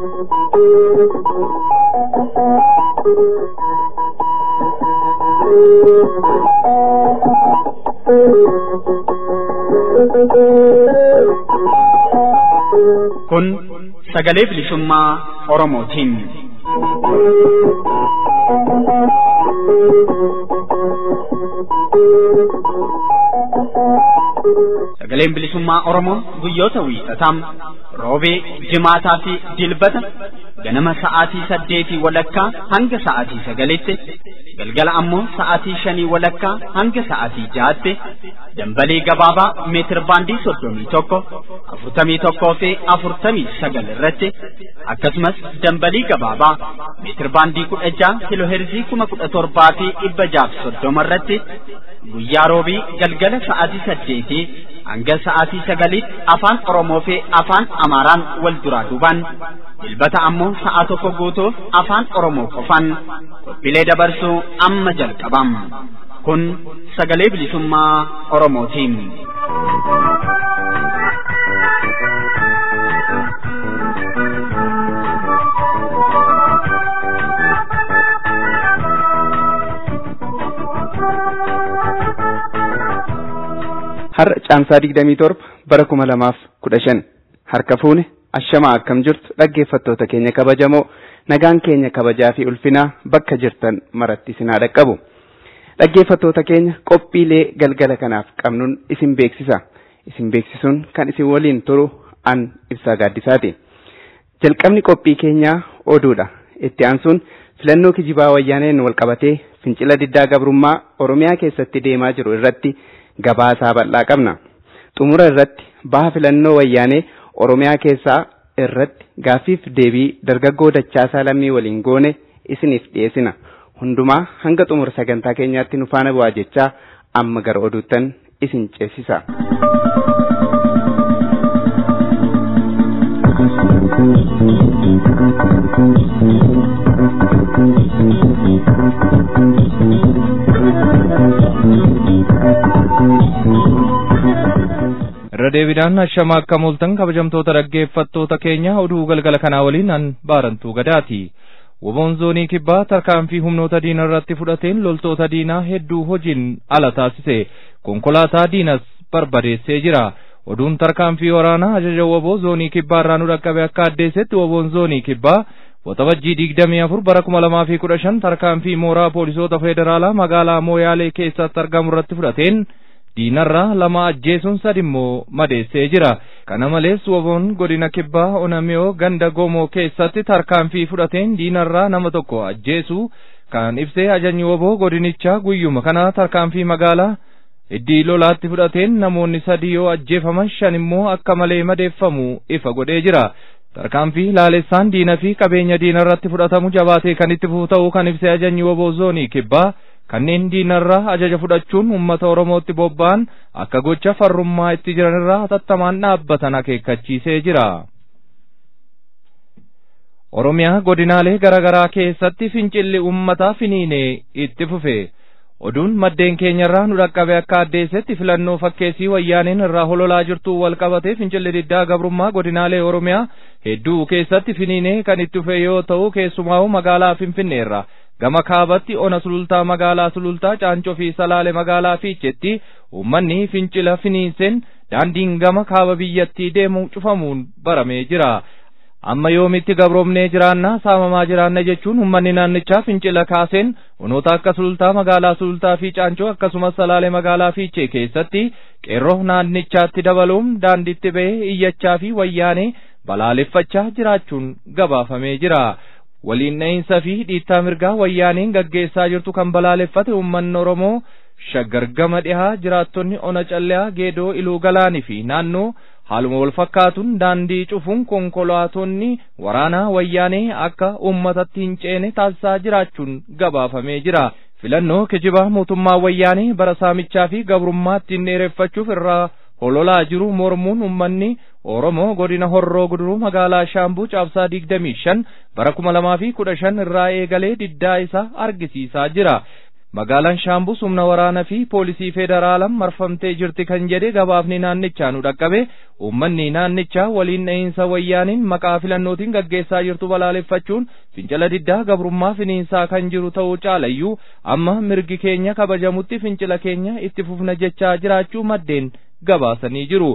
Kun sagalee bilisummaa Oromootiin. Sagaleen bilisummaa Oromoo guyyoota wiixataa roobee, jimaataa fi dilbata ganama sa'aatii saddeetii walakkaa hanga sa'aatii sagalitti galgala ammoo sa'aatii shanii walakkaa hanga sa'aatii jaatti dambalee gabaabaa meetir baandii soddomii tokko afurtamii tokkoo fi afurtamii sagal irratti akkasumas dambalii gabaabaa meetir baandii kudha jaha kiloheerzii kuma kudha torbaa fi dhibba jaaf soddoma irratti guyyaa roobii galgala sa'aatii saddeetii hanga sa'aatii sagaliitti afaan Oromoo fi afaan Amaaraan wal duraa duubaan dilbata ammoo sa'a tokko guutuuf afaan Oromoo qofaan qophiilee dabarsuu amma jalqabam. Kun sagalee bilisummaa Oromootiin. Har'a caamsaa digdamii torba bara kuma lamaaf kudha shan harka fuune ashamaa akkam jirtu dhaggeeffattoota keenya kabajamoo nagaan keenya kabajaa fi ulfinaa bakka jirtan maratti isin haa dhaqqabu. Dhaggeeffattoota keenya qophiilee galgala kanaaf qabnuun isin beeksisa. Isin beeksisuun kan isin waliin turu an ibsaa gaaddisaati. Jalqabni qophii keenyaa oduudha. Itti aansuun filannoo kijibaa wayyaaneen wal qabatee fincila diddaa gabrummaa Oromiyaa keessatti deemaa jiru irratti gabaasaa bal'aa qabna. Xumura irratti baha filannoo wayyaanee Oromiyaa keessaa irratti gaaffiif deebii dargaggoo Dachaasaa Lammii waliin goone isiniif dhiyeessina. Hundumaa hanga xumura sagantaa keenyaatti nu faana bu'aa jechaa amma gara oduuttan isin ceesisa. irra deebiidhaan ashama akka mooltan kabajamtoota dhaggeeffattoota keenya oduu galgala kanaa waliin an baarantuu gadaati. Woboon zoonii kibbaa tarkaanfii humnoota diinaa irratti fudhateen loltoota diinaa hedduu hojiin ala taasise konkolaataa diinas barbadeessee jira. Oduun tarkaanfii waraanaa ajaja woboo zoonii kibbaa irraa nu dhaqqabe akka addeessetti woboon zoonii kibbaa waxabajjii digdamii afur bara kuma lamaa fi kudha shan tarkaanfii mooraa poolisoota federaalaa magaalaa Mooyaalee keessatti argamu irratti fudhateen diinarraa lama ajjeesuun sadi immoo madeessee jira. Kana malees woboon godina kibbaa onamiyoo ganda gomoo keessatti tarkaanfii fudhateen diinarraa nama tokko ajjeesuu kan ibsee ajajni woboo godinichaa guyyuma kana tarkaanfii magaalaa iddii lolaatti fudhateen namoonni sadi yoo ajjeefaman shan immoo akka malee madeeffamu ifa godhee jira. Tarkaanfii laalessaan diina fi qabeenya diina irratti fudhatamu jabaatee kan itti fufu ta'uu kan ibsee ajajni woboo zoonii kibbaa kanneen diinarraa ajaja fudhachuun uummata Oromootti bobba'an akka gocha farrummaa itti jiranirraa hatattamaan dhaabbatan akeekkachiisee jira. Oromiyaa godinaalee garaagaraa keessatti fincilli uummataa finiinee itti fufe. Oduun maddeen keenyarraa nu dhaqqabe akka addeessetti filannoo fakkeessii wayyaaneen irraa hololaa jirtu wal qabatee fincilli diddaa gabrummaa godinaalee Oromiyaa hedduu keessatti finiinee kan itti fufe yoo ta'u keessumaa magaalaa Finfinneerra. gama kaabatti ona sulultaa magaalaa sulultaa caancoo fi salaale magaalaa fiichetti uummanni fincila finiinseen daandiin gama kaaba biyyattii deemu cufamuun baramee jira. Amma yoomitti gabroomnee jiraanna saamamaa jiraanna jechuun uummanni naannichaa fincila kaaseen onoota akka sulultaa magaalaa sulultaa fi caancoo akkasumas salaale magaalaa fiichee keessatti qeerroo naannichaatti dabaluun daandiitti ba'ee iyyachaa fi wayyaanee balaaleffachaa jiraachuun gabaafamee jira. waliin dha'iinsa fi dhiittaa mirgaa wayyaaniin gaggeessaa jirtu kan balaaleffate uummanni Oromoo shaggar gama dhihaa jiraattonni ona calleyaa geedoo iluu galaanii fi naannoo haaluma wal fakkaatuun daandii cufuun konkolaatonni waraanaa wayyaanee akka uummatatti hin ceene taasisaa jiraachuun gabaafamee jira. Filannoo kijibaa mootummaa wayyaanee bara saamichaa fi gabrummaa ittiin dheereffachuuf irraa hololaa jiru mormuun uummanni Oromoo godina Horroo Guduruu magaalaa Shaambuu caabsaa digdamii shan bara kuma lamaa fi kudha shan irraa eegalee diddaa isaa argisiisaa jira. magaalaan shaambus humna waraanaa fi poolisii federaalaan marfamtee jirti kan jedhe gabaafni naannichaa nu dhaqqabe uummanni naannichaa waliin dha'iinsa wayyaaniin maqaa filannootiin gaggeessaa jirtu balaaleffachuun fincila diddaa gabrummaa finiinsaa kan jiru ta'uu caalayyuu amma mirgi keenya kabajamutti fincila keenya itti fufna jechaa jiraachuu maddeen gabaasanii jiru.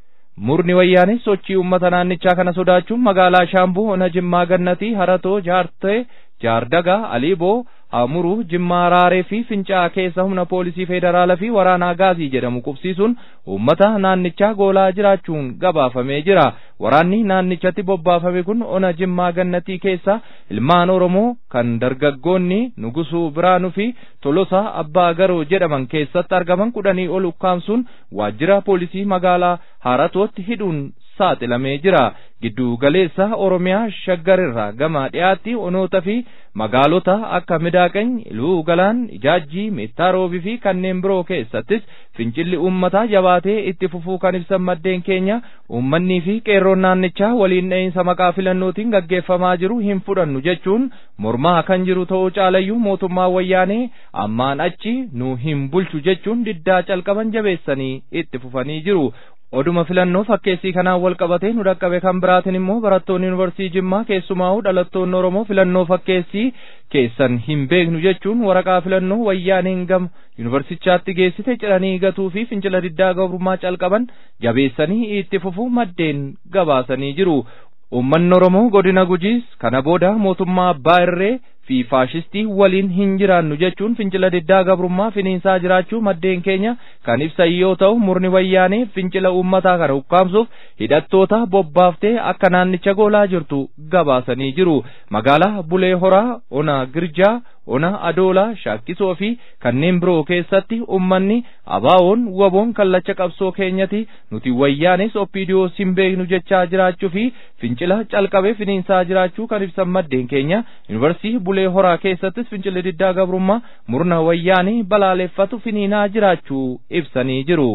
Murni wayyaanee sochii uummata naannichaa kana sodaachuun magaalaa Shaambuu ona Jimmaa Gannatii Haratoo Jaartee Jaardagaa Aliiboo Amuruu Jimmaa Raaree fi Fincaa keessa humna poolisii federaalaa fi waraanaa gaazii jedhamu qubsiisuun uummata naannichaa goolaa jiraachuun gabaafamee jira. Waraanni naannichatti bobbaafame kun ona Jimmaa Gannatii keessa ilmaan Oromoo kan dargaggoonni Nugusuu Biraanuu fi Tolosaa Abbaa Garoo jedhaman keessatti argaman kudhanii ol ukkaamsuun waajjira poolisii magaalaa Haratootti hidhuun saaxilamee jira. Giddu galeessa Oromiyaa shaggarirraa gama dhiyaatti onoota fi magaalota akka Midaaqany, Iluu Galaan, Ijaajjii, Meettaa fi kanneen biroo keessattis fincilli uummataa jabaatee itti fufuu kan ibsan maddeen keenya uummannii fi qeerroon naannichaa waliin dha'iinsa maqaa filannootiin gaggeeffamaa jiru hin fudhannu jechuun mormaa kan jiru ta'uu caalayyuu mootummaa wayyaanee ammaan achi nu hin bulchu jechuun diddaa calqaban jabeessanii itti fufanii jiru. Oduma filannoo fakkeessii kanaan wal qabatee nu dhaqqabe kan biraatiin immoo barattoonni yuunivarsiitii Jimmaa keessumaa'uu dhalattoonni Oromoo filannoo fakkeessii keessan hin beeknu jechuun waraqaa filannoo wayyaaneen gama yuunivarsichaatti geessite ciranii gatuu fi fincila diddaa gabrummaa calqaban jabeessanii itti fufuu maddeen gabaasanii jiru. Uummanni Oromoo godina Gujiis kana booda mootummaa Abbaa Irree fi faashistii waliin hin jiraannu jechuun fincila diddaa gabrummaa finiinsaa jiraachuu maddeen keenya kan ibsan yoo ta'u murni wayyaanee fincila uummataa kana ukkaamsuuf hidhattoota bobbaaftee akka naannicha goolaa jirtu gabaasanii jiru. Magaalaa Bulee Horaa, Ona Girjaa, Ona Adoolaa, Shaakkisoo fi kanneen biroo keessatti uummanni abaawoon waboon kallacha qabsoo keenyati nuti wayyaanes oppiidiyoo hin beeknu jechaa jiraachuu fi fincila calqabee finiinsaa jiraachuu kan ibsan maddeen keenya yuunivarsiitii Bulee Horaa keessattis fincilli diddaa gabrummaa murna wayyaanii balaaleffatu finiinaa jiraachuu ibsanii jiru.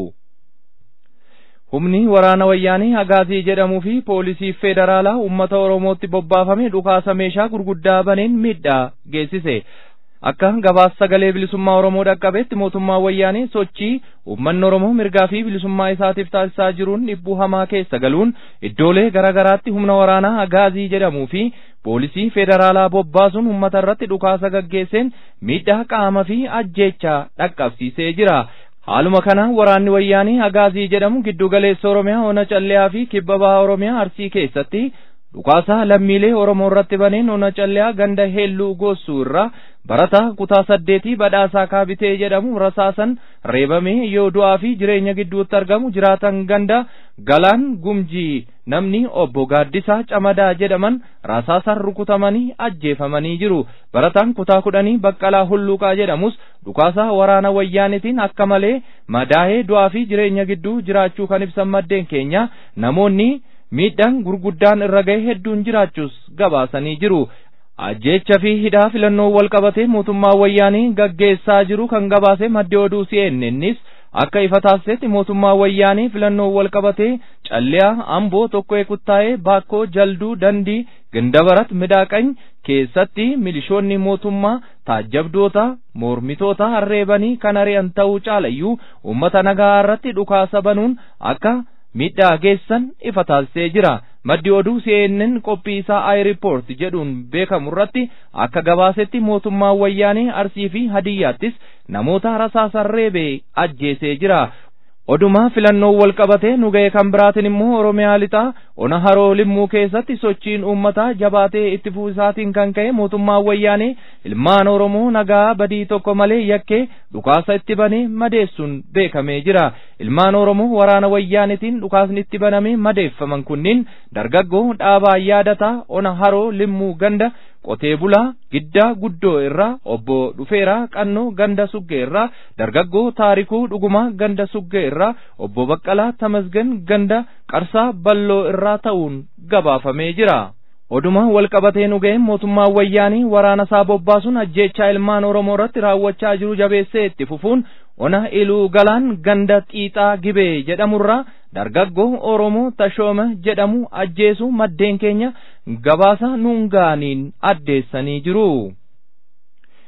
Humni waraana wayyaanii Agaazii jedhamuu fi poolisii federaalaa uummata Oromootti bobbaafame dhukaasa meeshaa gurguddaa baneen miidhaa geessise. Akka gabaasa sagalee bilisummaa Oromoo dhaqqabeetti mootummaa wayyaanii sochii uummanni Oromoo mirgaa fi bilisummaa isaatiif taasisaa jiruun dhibbuu hamaa keessa galuun iddoolee garaagaraatti humna waraanaa Agaazii jedhamuu fi poolisii federaalaa bobbaasuun uummata irratti dhukaasa gaggeesseen miidhaa qaama fi ajjeechaa dhaqqabsiisee jira. Haaluma kana waraanni wayyaanii Agaazii jedhamu giddu galeessa Oromiyaa ona calleyaa fi kibba bahaa Oromiyaa Arsii keessatti dhukaasa lammiilee Oromoo irratti baneen ona calleyaa ganda heelluu goossuu irraa barataa kutaa saddeetii badhaasaa kaabitee jedhamu rasaasan reebamee yoo du'aa fi jireenya gidduutti argamu jiraatan ganda galaan gumjii namni obbo Gaaddisaa Camadaa jedhaman rasaasan rukutamanii ajjeefamanii jiru. Barataan kutaa kudhanii Baqqalaa Hulluuqaa jedhamus dhukaasa waraana wayyaanitiin akka malee madaa'ee du'aa fi jireenya gidduu jiraachuu kan ibsan maddeen keenya namoonni miidhaan gurguddaan irra ga'e hedduun jiraachuus gabaasanii jiru. ajjeecha fi hidhaa filannoo wal qabatee mootummaa wayyaanii gaggeessaa jiru kan gabaase maddi oduu CNN's akka ifa taasisetti mootummaa wayyaanii filannoo wal qabatee calliyaa amboo tokko kuttaa'ee baakkoo jalduu dandii gandabarat midaaqany keessatti milishoonni mootummaa taajjabdoota mormitoota harreebanii kan ari'an ta'uu caalayyuu uummata nagaa irratti dhukaasa banuun akka miidhaa geessan ifa taasisee jira. maddi oduu CNN qophii isaa iReport jedhuun beekamu irratti akka gabaasetti mootummaan wayyaanee arsii fi hadiyyaattis namoota rasaasan reebee ajjeesee jira. Oduma filannoo wal qabatee nu ga'e kan biraatiin immoo Oromiyaa lixaa ona haroo limmuu keessatti sochiin uummataa jabaatee itti fuusaatiin kan ka'e mootummaan wayyaanee ilmaan Oromoo nagaa badii tokko malee yakkee dhukaasa itti banee madeessuun beekamee jira. Ilmaan Oromoo waraana wayyaanitiin dhukaasni itti banamee madeeffaman kunniin dargaggoo dhaabaa yaadataa ona haroo limmuu ganda qotee bulaa giddaa guddoo irraa obbo dhufeeraa qannoo ganda suggee irraa dargaggoo taarikuu dhugumaa ganda suggee irraa obbo baqqalaa tamasgan ganda qarsaa balloo irraa ta'uun gabaafamee jira. Oduma wal qabatee nu ga'een mootummaan wayyaanii waraana isaa bobbaasuun ajjeechaa ilmaan Oromoo irratti raawwachaa jiru jabeessee itti fufuun ona iluu galaan ganda xiixaa gibee jedhamurraa dargaggoo Oromoo tashooma jedhamu ajjeesu maddeen keenya gabaasa nuun ga'aniin addeessanii jiru.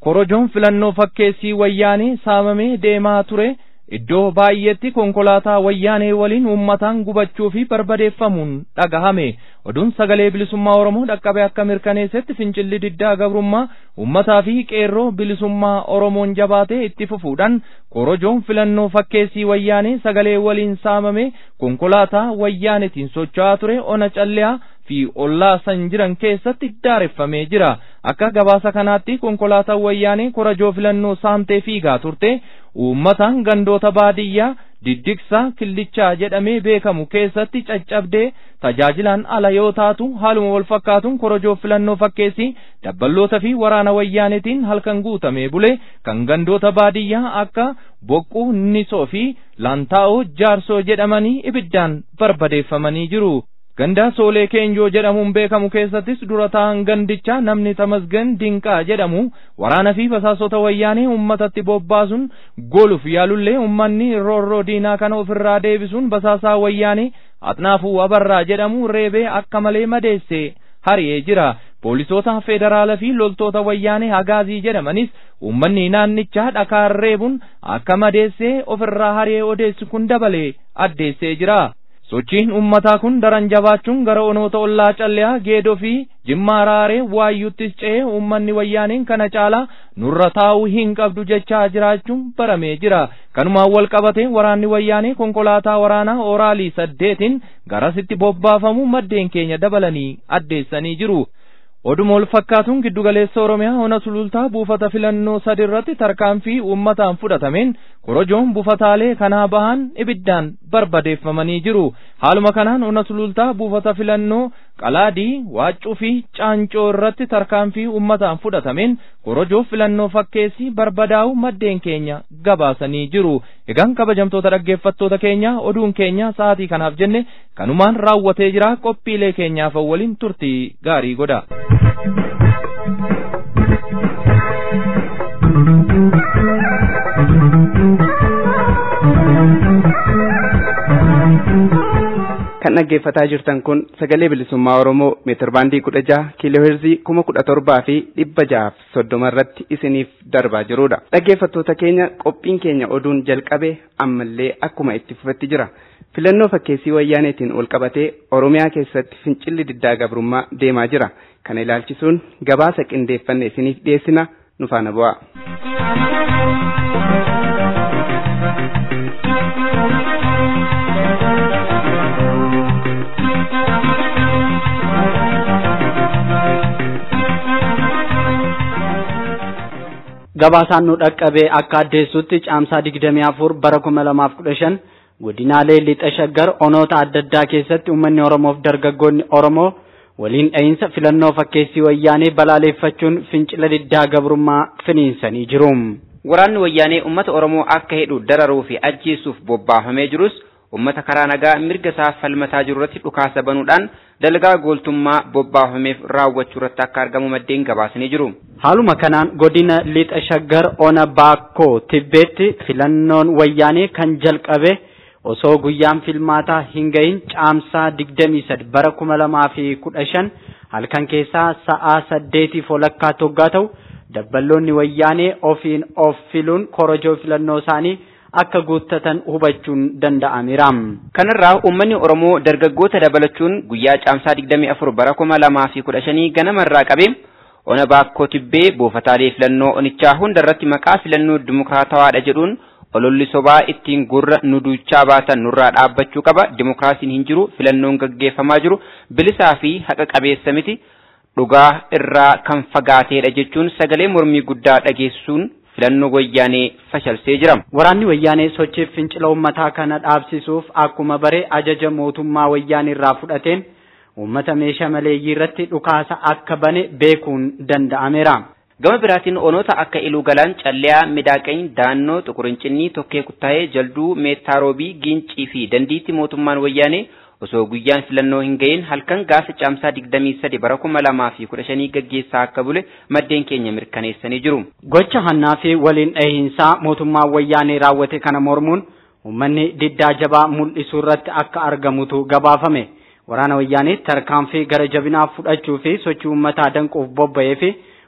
korojoon filannoo fakkeessii wayyaanee saamamee deemaa ture iddoo baay'eetti konkolaataa wayyaanee waliin uummataan gubachuu fi barbadeeffamuun dhagahame oduun sagalee bilisummaa oromoo dhaqqabe akka mirkaneessetti fincilli diddaa gabrummaa uummataa fi qeerroo bilisummaa oromoon jabaatee itti fufuudhaan korojoon filannoo fakkeessii wayyaanee sagalee waliin saamame konkolaataa wayyaanetiin socho'aa ture ona calliyaa fi ollaa san jiran keessatti daareffamee jira akka gabaasa kanaatti konkolaataa wayyaanee korojoo filannoo saamtee fiigaa turte uummataan gandoota baadiyyaa diddigsaa killichaa jedhamee beekamu keessatti caccabdee tajaajilaan ala yoo taatu haaluma wal fakkaatuun korojoo filannoo fakkeessii dabballoota fi waraana wayyaanetiin halkan guutamee bule kan gandoota baadiyyaa akka boqquu nisoo fi laantaa'oo jaarsoo jedhamanii ibiddaan barbadeeffamanii jiru. gandaa soolee keenjoo jedhamuun beekamu keessattis dura ta'an gandichaa namni tamasgan dinqaa jedhamu waraana fi basaasota wayyaanee uummatatti bobbaasuun goluuf yaalullee uummanni roorroo diinaa kana ofirraa deebisuun basaasaa wayyaanee axnaafuu abarraa jedhamu reebee akka malee madeesse hari'ee jira poolisoota federaalaa fi loltoota wayyaanee hagaazii jedhamanis uummanni naannichaa dhakaan reebuun akka madeessee ofirraa hari'ee odeessu kun dabalee addeessee jira. sochiin ummataa kun daran jabaachuun gara onoota ollaa calliyaa geedoo fi jimmaa raaree waayyuttis ce'ee uummanni wayyaaneen kana caalaa nurra taa'uu hin qabdu jechaa jiraachuun baramee jira kanumaan wal qabatee waraanni wayyaanee konkolaataa waraanaa oraalii saddeetiin garasitti bobbaafamu maddeen keenya dabalanii addeessanii jiru. oduma wal fakkaatuun giddugaleessa oromiyaa ona sulultaa buufata filannoo sadi irratti tarkaanfii uummataan fudhatameen korojoon buufataalee kanaa bahan ibiddaan barbadeeffamanii jiru haaluma kanaan ona sulultaa buufata filannoo qalaadii waaccuu fi caancoo irratti tarkaanfii uummataan fudhatameen korojoo filannoo fakkeessii barbadaa'u maddeen keenya gabaasanii jiru egaan kabajamtoota dhaggeeffattoota keenya oduun keenya sa'aatii kanaaf jenne kanumaan raawwatee jira qophiilee keenyaaf waliin turtii gaarii godha. kan dhaggeeffataa jirtan kun sagalee bilisummaa oromoo meetir baandii kudha jaha kiiloo heerzii kuma kudha torbaa fi dhibba jahaaf soddoma irratti isiniif darbaa jirudha dhaggeeffattoota keenya qophiin keenya oduun jalqabe ammallee akkuma itti fufetti jira filannoo fakkeessii wayyaaneetiin ol qabatee oromiyaa keessatti fincilli diddaa gabrummaa deemaa jira kana ilaalchisuun gabaasa qindeeffanne isiniif dhiyeessina nu faana bu'aa. gabaasaan nu dhaqqabee akka addeessutti caamsaa digdamii afur bara kuma lamaaf kudha shan godinaalee lixa shaggar onoota adda addaa keessatti uummanni oromoof dargaggoonni oromoo waliin dha'iinsa filannoo fakkeessii wayyaanee balaaleeffachuun fincila diddaa gabrummaa finiinsanii jiru. Waraanni wayyaanee uummata oromoo akka hidhu dararuu fi ajjeesuuf bobbaafamee jirus uummata karaa nagaa mirga isaa falmataa jiru irratti dhukaasa banuudhaan dalagaa gooltummaa bobbaafameef raawwachuu irratti akka argamu maddeen gabaasanii jiru. Haaluma kanaan godina lixa shaggar ona baakkoo tibbeetti filannoon wayyaanee kan jalqabe osoo guyyaan filmaataa hin gahin caamsaa digdamii sadi bara kuma lamaa fi kudha shan halkan keessaa sa'aa saddeetiif walakkaa toggaa ta'u dabballoonni wayyaanee ofiin of filuun korojoo filannoo isaanii akka guuttatan hubachuun danda'ameera. Kanarraa uummanni Oromoo dargaggoota dabalachuun guyyaa caamsaa 24 bara 2015 ganamarraa qabee ona baakkoo tibbee buufataalee filannoo onichaa hundarratti maqaa filannoo dimokiraatawaadha jedhuun ololli sobaa ittiin gurra nu duuchaa baatan nurraa dhaabbachuu qaba dimokiraasiin hin jiru filannoon gaggeeffamaa jiru bilisaa fi haqa qabeessa miti dhugaa irraa kan fagaateedha jechuun sagalee mormii guddaa dhageessuun filannoo wayyaanee fashalsee jira. Waraanni wayyaanee sochiif fincila uummataa kana dhaabsisuuf akkuma bare ajaja mootummaa wayyaanee irraa fudhateen uummata meeshaa maleeyyii irratti dhukaasa akka bane beekuun danda'ameera. Gama biraatiin onoota akka Iluu Galaan, Calleyaa, Midaaqany, Daannoo, Xuqurincinii, Tokkee Kuttaayee, Jalduu, Meettaarobii, Gincii fi Dandiitti mootummaan wayyaanee osoo guyyaan filannoo hin gahin halkan gaafa caamsaa 23 bara 2015 gaggeessaa akka bule maddeen keenya mirkaneessanii jiru. Gocha hannaa fi waliin dhahiinsaa mootummaan wayyaanee raawwate kana mormuun uummanni diddaa jabaa mul'isuu irratti akka argamutu gabaafame. Waraana wayyaanee tarkaanfii gara jabinaa fudhachuu fi sochii uummataa danquuf bobba'ee fi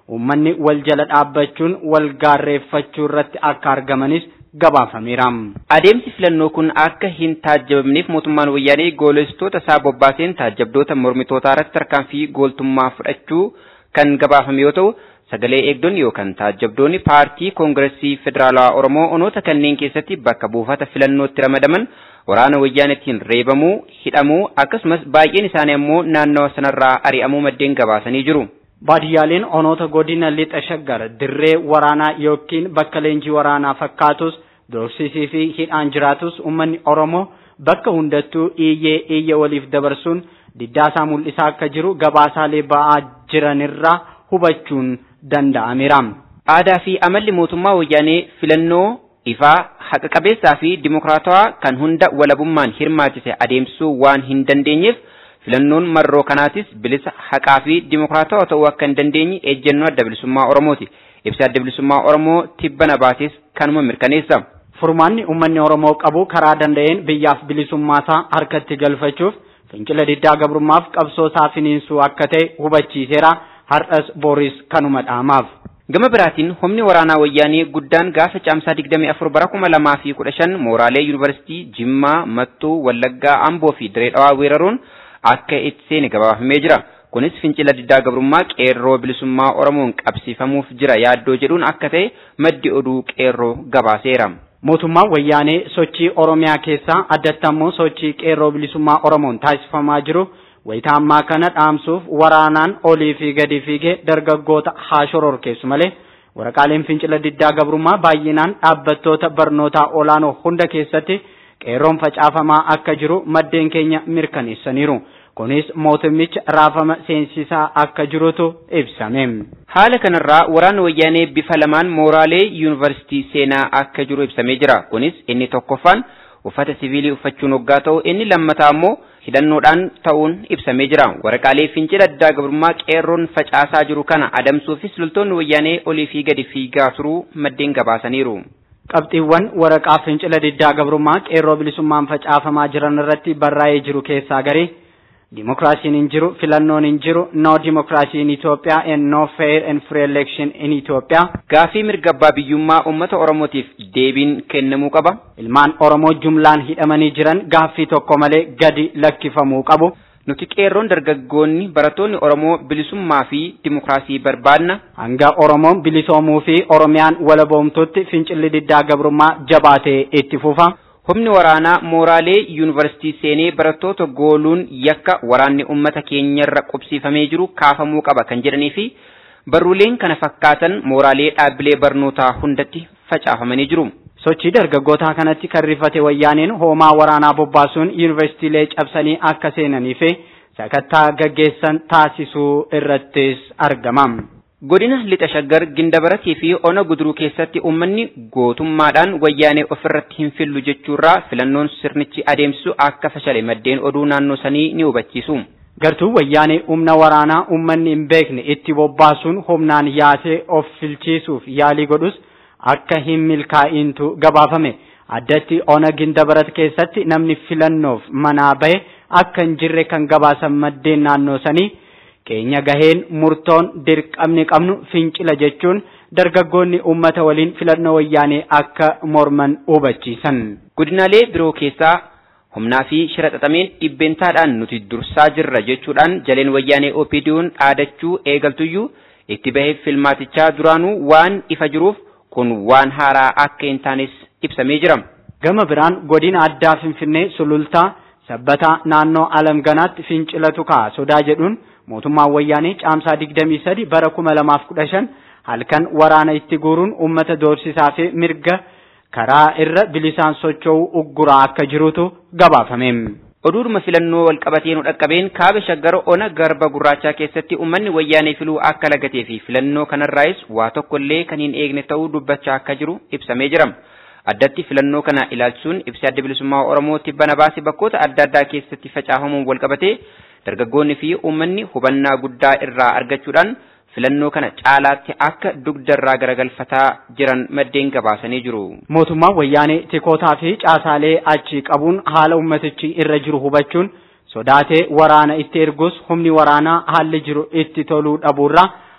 uummanni wal jala dhaabbachuun wal gaarreeffachuu irratti akka argamanis gabaafameera. Adeemsi filannoo kun akka hin taajjabamneef mootummaan wayyaanee goolessitoota isaa bobbaaseen taajjabdoota mormitootaa irratti tarkaanfii gooltummaa fudhachuu kan gabaafame yoo ta'u sagalee eegdonni yookaan taajjabdoonni paartii koongiresii federaalawaa oromoo onoota kanneen keessatti bakka buufata filannootti ramadaman waraana wayyaanetiin reebamuu hidhamuu akkasumas baay'een isaanii ammoo naannawa sanarraa ari'amuu maddeen gabaasanii jiru. Baadiyyaaleen onoota godina lixa shaggar dirree waraanaa yookiin bakka leenjii waraanaa fakkaatus doorsisii fi hidhaan jiraatus uummanni oromoo bakka hundattuu iyyee iyya waliif dabarsuun diddaasaa mul'isaa akka jiru gabaasaalee ba'aa jiranirraa hubachuun danda'ameera. Aadaa fi amalli mootummaa wayyaanee filannoo ifaa haqa qabeessaa fi dimokiraatawaa kan hunda walabummaan hirmaachise adeemsisuu waan hin dandeenyeef filannoon marroo kanaatis bilisa haqaa fi dimokiraatawaa ta'uu akka hin dandeenye ejjennoo adda bilisummaa Oromooti. Ibsa adda bilisummaa Oromoo tibbana baases kanuma mirkaneessa. Furmaanni uummanni Oromoo qabu karaa danda'een biyyaaf bilisummaasaa harkatti galfachuuf fincila diddaa gabrummaaf qabsoosaa finiinsuu akka ta'e hubachiiseera har'as booris kanuma dhaamaaf. Gama biraatiin humni waraanaa wayyaanee guddaan gaafa caamsaa 24 bara 2015 mooraalee yuunivarsiitii Jimmaa, Mattuu, Wallaggaa, Amboo fi Diree Dhawaa weeraruun akka itti seene gabaafamee jira. Kunis fincila diddaa gabrummaa qeerroo bilisummaa Oromoon qabsiifamuuf jira yaaddoo jedhuun akka ta'e maddi oduu qeerroo gabaaseera. Mootummaan wayyaanee sochii Oromiyaa keessaa addatti ammoo sochii qeerroo bilisummaa Oromoon taasifamaa jiru wayitaa ammaa kana dhaamsuuf waraanaan olii fi gadi fiigee dargaggoota haa shororkeessu malee waraqaaleen fincila diddaa gabrummaa baay'inaan dhaabbattoota barnootaa olaanoo hunda keessatti qeerroon facaafamaa akka jiru maddeen keenya mirkaneessaniiru. Kunis mootummicha raafama seensisaa akka jirutu ibsame. Haala kanarraa waraana wayyaanee bifa lamaan mooraalee yuunivarsiitii seenaa akka jiru ibsamee jira. Kunis inni tokkoffaan uffata siviilii uffachuun hoggaa ta'u inni lammataa ammoo hidhannoodhaan ta'uun ibsamee jira. Waraqaalee fincila diddaa gabrummaa qeerroon facaasaa jiru kana adamsuufis loltoonni wayyaanee olii fi gadi fiigaa turuu maddeen gabaasaniiru. Qabxiiwwan waraqaa fincila diddaa gabrummaa qeerroo bilisummaan facaafamaa jiran irratti barraa'ee jiru keessaa garii Dimokiraasiin hin jiru, filannoon hin jiru, no democracy in Ethiopia and no fair and free election in Ethiopia. Gaafii mirga abbaa biyyummaa uummata Oromootiif deebiin kennamuu qaba. Ilmaan Oromoo jumlaan hidhamanii jiran gaaffii tokko malee gadi lakkifamuu qabu. Nuti qeerroon dargaggoonni barattoonni Oromoo bilisummaa fi dimokiraasii barbaadna. Hanga Oromoon bilisoomuu fi Oromiyaan walaboomtutti fincilli diddaa gabrummaa jabaatee itti fufa. Humni waraanaa mooraalee yuunivarsiitii seenee barattoota gooluun yakka waraanni uummata keenyarra qubsiifamee jiru kaafamuu qaba kan jedhanii fi barruuleen kana fakkaatan mooraalee dhaabbilee barnootaa hundatti facaafamanii jiru. Sochii dargaggootaa kanatti kan rifate wayyaaneen hoomaa waraanaa bobbaasuun yuunivarsiitiilee cabsanii akka seenanii fi sakattaa gaggeessan taasisuu irrattis argama. Godina lixa shaggar gindabaratii fi ona guduruu keessatti uummanni gootummaadhaan wayyaanee ofirratti hin fillu jechuurraa filannoon sirnichi adeemsisu akka fashale maddeen oduu naannoo sanii ni hubachiisu. Gartuu wayyaanee humna waraanaa uummanni hin beekne itti bobbaasuun humnaan yaasee of filchiisuuf yaalii godhus akka hin milkaa'intu gabaafame. Addatti ona gindabarat keessatti namni filannoof manaa bahe akka hin jirre kan gabaasan maddeen naannoo sanii. keenya gaheen murtoon dirqamni qabnu fincila jechuun dargaggoonni ummata waliin filannoo wayyaanee akka morman hubachiisan. Godinaalee biroo keessaa humnaa fi shira xaxameen dhibbeentaadhaan nuti dursaa jirra jechuudhaan jaleen wayyaanee OPDO'n dhaadachuu eegaltuyyuu itti bahee filmaatichaa duraanuu waan ifa jiruuf kun waan haaraa akka hin taanes ibsamee jira. Gama biraan godina addaa Finfinnee sulultaa sabbataa naannoo alamganaatti fincilatu ka'a sodaa jedhuun mootummaan wayyaanee caamsaa 23 bara 2015 halkan waraana itti guuruun uummata doorsisaa fi mirga karaa irra bilisaan socho'uu ugguraa akka jirutu gabaafame. Oduudhuma filannoo walqabatee nu dhaqqabeen kaaba shaggar ona garba gurraachaa keessatti uummanni wayyaanee filuu akka lagatee fi filannoo kanarraayis waa tokkollee kan hin eegne ta'uu dubbachaa akka jiru ibsamee jira. Addatti filannoo kana ilaalchuun ibsi adda bilisummaa Oromoo tibbana baase bakkoota adda addaa keessatti facaafamuun walqabatee dargaggoonni fi uummanni hubannaa guddaa irraa argachuudhaan filannoo kana caalaatti akka dugdarraa garagalfataa jiran maddeen gabaasanii jiru. Mootummaan wayyaanee tikootaa fi caasaalee achi qabuun haala ummatichi irra jiru hubachuun sodaatee waraana itti ergus humni waraanaa haalli jiru itti toluu dhabuurraa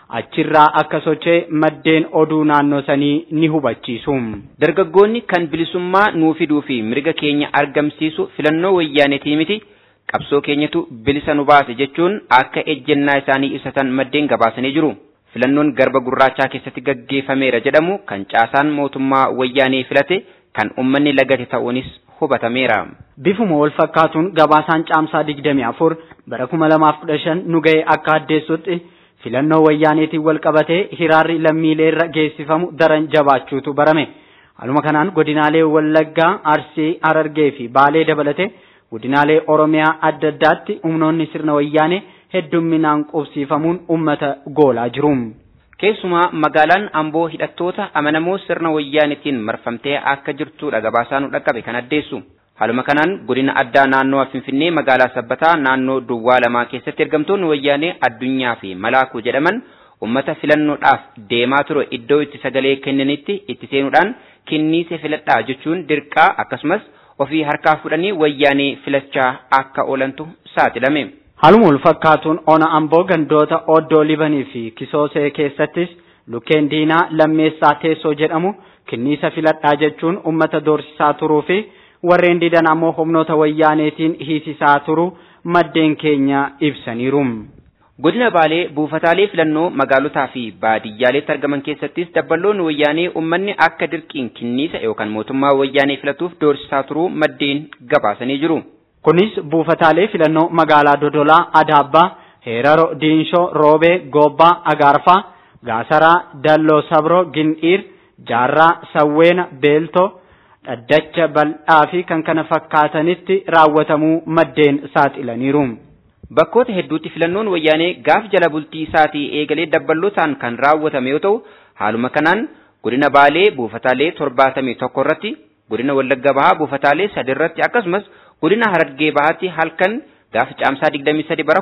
achirraa akka sochee maddeen oduu naannoo sanii ni hubachiisu. Dargaggoonni kan bilisummaa nuu fiduu fi mirga keenya argamsiisu filannoo wayyaanetii miti qabsoo keenyatu bilisa nu baase jechuun akka ejjennaa isaanii ibsatan maddeen gabaasanii jiru. Filannoon garba gurraachaa keessatti gaggeeffameera jedhamu kan caasaan mootummaa wayyaanee filate kan uummanni lagate ta'uunis hubatameera. Bifuma wal fakkaatuun gabaasaan caamsaa 24 bara 2015 nu ga'e akka addeessutti filannoo wayyaaneetiin wal qabatee hiraarri lammiilee irra geessifamu daran jabaachuutu barame. Haaluma kanaan godinaalee Wallaggaa, Arsii, Harargee fi Baalee dabalatee godinaalee Oromiyaa adda addaatti humnoonni sirna wayyaanee heddumminaan qubsiifamuun uummata goolaa jiru. Keessumaa magaalaan Amboo hidhattoota amanamoo sirna wayyaanetiin marfamtee akka jirtudha gabaasaa nu dhaqqabe kan addeessu. Haaluma kanaan godina addaa naannoo Finfinnee magaalaa Sabbataa naannoo Duwwaa lamaa keessatti ergamtoonni wayyaanee addunyaa fi malaakuu jedhaman uummata filannoodhaaf deemaa ture iddoo itti sagalee kennanitti itti seenuudhaan kenniise filadhaa jechuun dirqaa akkasumas ofii harkaa fudhanii wayyaanee filachaa akka oolantu saaxilame. Haaluma wal fakkaatuun ona amboo gandoota oddoo libanii fi kisoosee keessattis lukkeen diinaa lammeessaa teessoo jedhamu kenniisa filadhaa jechuun uummata doorsisaa turuu fi warreen didan ammoo humnoota wayyaaneetiin hiisisaa turuu maddeen keenya ibsaniiru. Godina Baalee buufataalee filannoo magaalotaa fi baadiyyaaleetti argaman keessattis dabballoonni wayyaanee uummanni akka dirqiin kenniisa yookaan mootummaa wayyaanee filatuuf doorsisaa turuu maddeen gabaasanii jiru. Kunis buufataalee filannoo magaalaa Dodolaa, Adaabbaa, Heeraro, Diinshoo, Roobee, Goobbaa, Agaarfaa, Gaasaraa, Dalloo Sabroo, Gindhiir, Jaarraa, Sawweena, Beeltoo, Dhaddacha Bal'aa fi kan kana fakkaatanitti raawwatamuu maddeen saaxilaniiru. Bakkoota hedduutti filannoon wayyaanee gaaf jala bultii isaatii eegalee dabballootaan kan raawwatame yoo ta'u, haaluma kanaan godina Baalee buufataalee torbaatamii tokko irratti, godina Wallagga Bahaa buufataalee sadi irratti akkasumas godina Harargee Bahaatti halkan gaafa caamsaa 23 bara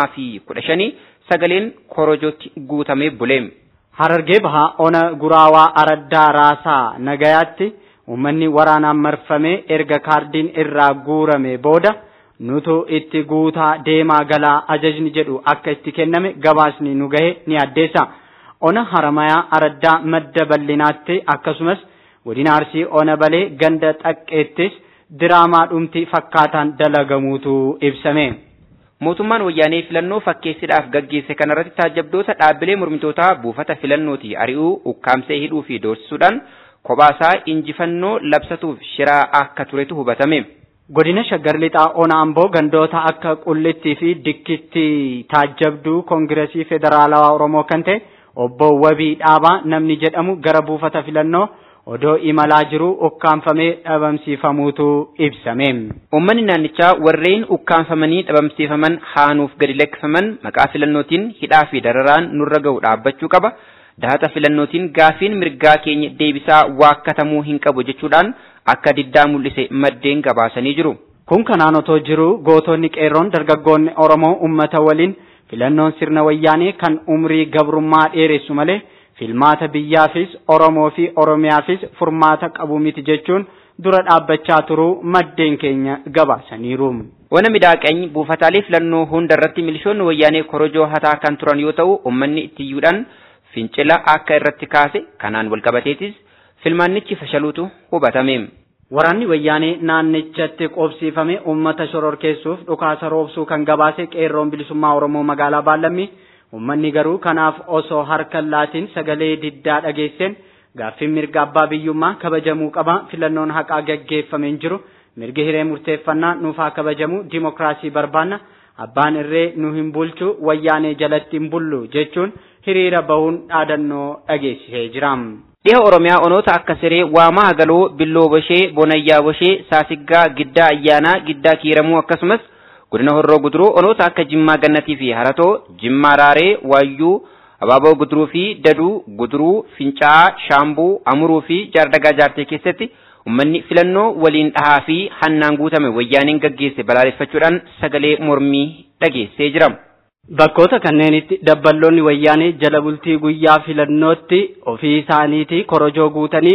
2015 sagaleen korojootti guutamee bule. Harargee Bahaa ona guraawaa araddaa raasaa nagayaatti uummanni waraanaan marfamee erga kaardiin irraa guurame booda nutu itti guutaa deemaa galaa ajajni jedhu akka itti kenname gabaasni nu gahe ni addeessa. Ona haramayaa araddaa madda bal'inaatti akkasumas godina arsii ona balee ganda xaqqeettis diraamaa dhumti fakkaataan dalagamuutu ibsame. Mootummaan wayyaanee filannoo fakkeessiidhaaf gaggeesse kanarratti taajabdoota dhaabbilee mormitootaa buufata filannooti ari'uu ukkaamsee hidhuu fi doorsisuudhaan kophaasaa injifannoo labsatuuf shiraa akka turetu hubatame. Godina Shaggar Lixaa Ona Amboo gandoota akka Qullittii fi Dikkitti taajabduu Koongiresii Federaalawaa Oromoo kan ta'e obbo Wabii Dhaabaa namni jedhamu gara buufata filannoo odoo imalaa jiru ukkaanfamee dhabamsiifamuutu ibsame. Uummanni naannichaa warreen ukkaanfamanii dhabamsiifaman haanuuf gadi lakkifaman maqaa filannootiin hidhaa fi dararaan nurra ga'u dhaabbachuu qaba. Dahata filannootiin gaafiin mirgaa keenya deebisaa waakkatamuu hin qabu jechuudhaan akka diddaa mul'ise maddeen gabaasanii jiru. Kun kanaan otoo jiru gootonni qeerroon dargaggoonni Oromoo uummata waliin filannoon sirna wayyaanee kan umrii gabrummaa dheeressu malee filmaata biyyaafis Oromoo fi Oromiyaafis furmaata qabu miti jechuun dura dhaabbachaa turuu maddeen keenya gabaasaniiru. Wana midaaqany buufataalee filannoo hunda irratti milishoonni wayyaanee korojoo hataa kan turan yoo ta'u uummanni ittiyyuudhaan fincila akka irratti kaase kanaan walqabateetis filmaannichi fashaluutu hubatame. Waraanni wayyaanee naannichatti qobsiifame uummata shororkeessuuf dhukaasa roobsuu kan gabaase qeerroon bilisummaa Oromoo magaalaa Baallammii uummanni garuu kanaaf osoo harka laatiin sagalee diddaa dhageesseen gaaffiin mirga abbaa biyyummaa kabajamuu qaba filannoon haqaa gaggeeffameen jiru mirgi hiree murteeffannaa nuufaa kabajamu dimokiraasii barbaanna abbaan irree nu hin bulchu wayyaanee jalatti hin bullu jechuun hiriira bahuun dhaadannoo dhageessisee jira. Dhiha Oromiyaa onoota akka siree waamaa hagaloo billoo boshee bonayyaa boshee saasiggaa giddaa ayyaanaa giddaa kiiramuu akkasumas godina horroo guduruu onoota akka jimmaa gannatii fi haratoo jimmaa raaree waayyuu abaaboo guduruu fi daduu guduruu fincaa'aa shaambuu amuruu fi jaardagaa jaartee keessatti ummanni filannoo waliin dhahaa fi hannaan guutame wayyaaniin gaggeesse balaaleffachuudhaan sagalee mormii dhageessee jira. Bakkoota kanneenitti dabballoonni wayyaanee jala bultii guyyaa filannootti ofii isaaniitii korojoo guutanii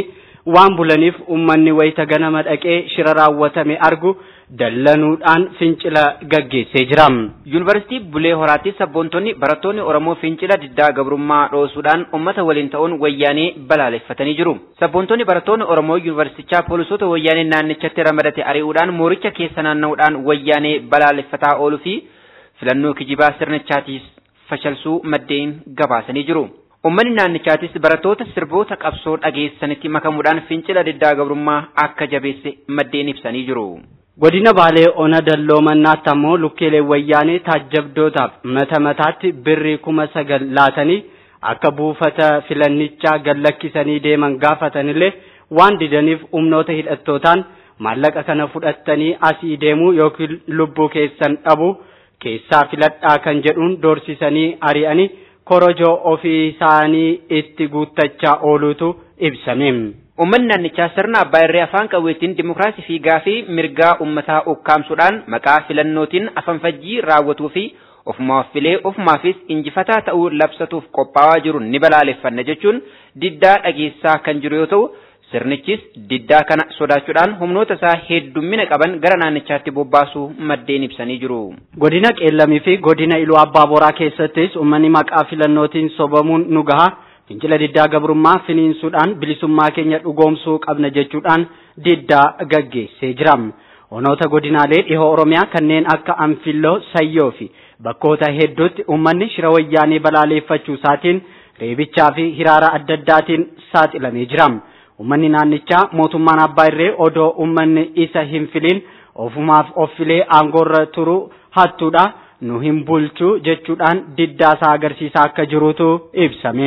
waan bulaniif ummanni wayita ganama dhaqee shira raawwatame argu dallanuudhaan fincila gaggeessee jira. Yuunivarsiitii Bulee Horaatti sabboontonni barattoonni Oromoo fincila diddaa gabrummaa dhoosuudhaan uummata waliin ta'uun wayyaanee balaaleffatanii jiru. Sabboontonni barattoonni Oromoo yuunivarsiitichaa poolisoota wayyaanee naannichatti ramadate ari'uudhaan mooricha keessa naanna'uudhaan wayyaanee balaaleffataa ooluu fi filannoo kijibaa sirnichaatiis fashalsuu maddeen gabaasanii jiru. Uummanni naannichaatis barattoota sirboota qabsoo dhageessanitti makamuudhaan fincila diddaa gabrummaa akka jabeesse maddeen ibsanii jiru. Godina Baalee Ona Dalloomannaatti ammoo lukkeelee wayyaanee taajjabdootaaf mata mataatti birrii kuma sagal laatanii akka buufata filannichaa gallakkisanii deeman gaafatanillee waan didaniif humnoota hidhattootaan maallaqa kana fudhattanii asii deemuu yookiin lubbuu keessan dhabu keessaa filadhaa kan jedhuun doorsisanii ari'anii korojoo ofii isaanii itti guuttachaa ooluutu ibsame. Uummanni naannichaa sirna abbaa irree afaan qawweetiin dimokiraasii fi gaafii mirgaa uummataa ukkaamsuudhaan maqaa filannootiin afanfajjii raawwatuu fi ofumaaf filee ofumaafis injifataa ta'uu labsatuuf qophaa'aa jiru ni balaaleffanna jechuun diddaa dhageessaa kan jiru yoo ta'u sirnichis diddaa kana sodaachuudhaan humnoota isaa heddummina qaban gara naannichaatti bobbaasuu maddeen ibsanii jiru. Godina Qeellamii fi godina Iluu Abbaa Boraa keessattis uummanni maqaa filannootiin sobamuun nu gaha. fincila diddaa gabrummaa finiinsuudhaan bilisummaa keenya dhugoomsuu qabna jechuudhaan diddaa gaggeessee jira. Onoota godinaalee dhihoo Oromiyaa kanneen akka Anfilloo, Sayyoo fi bakkoota hedduutti uummanni shira wayyaanee balaaleffachuu isaatiin reebichaa fi hiraara adda addaatiin saaxilamee jira. Uummanni naannichaa mootummaan abbaa irree odoo uummanni isa hin filiin ofumaaf of filee aangoorra turu hattuudha. nu hin bulchu jechuudhaan diddaasaa agarsiisaa akka jirutu ibsame.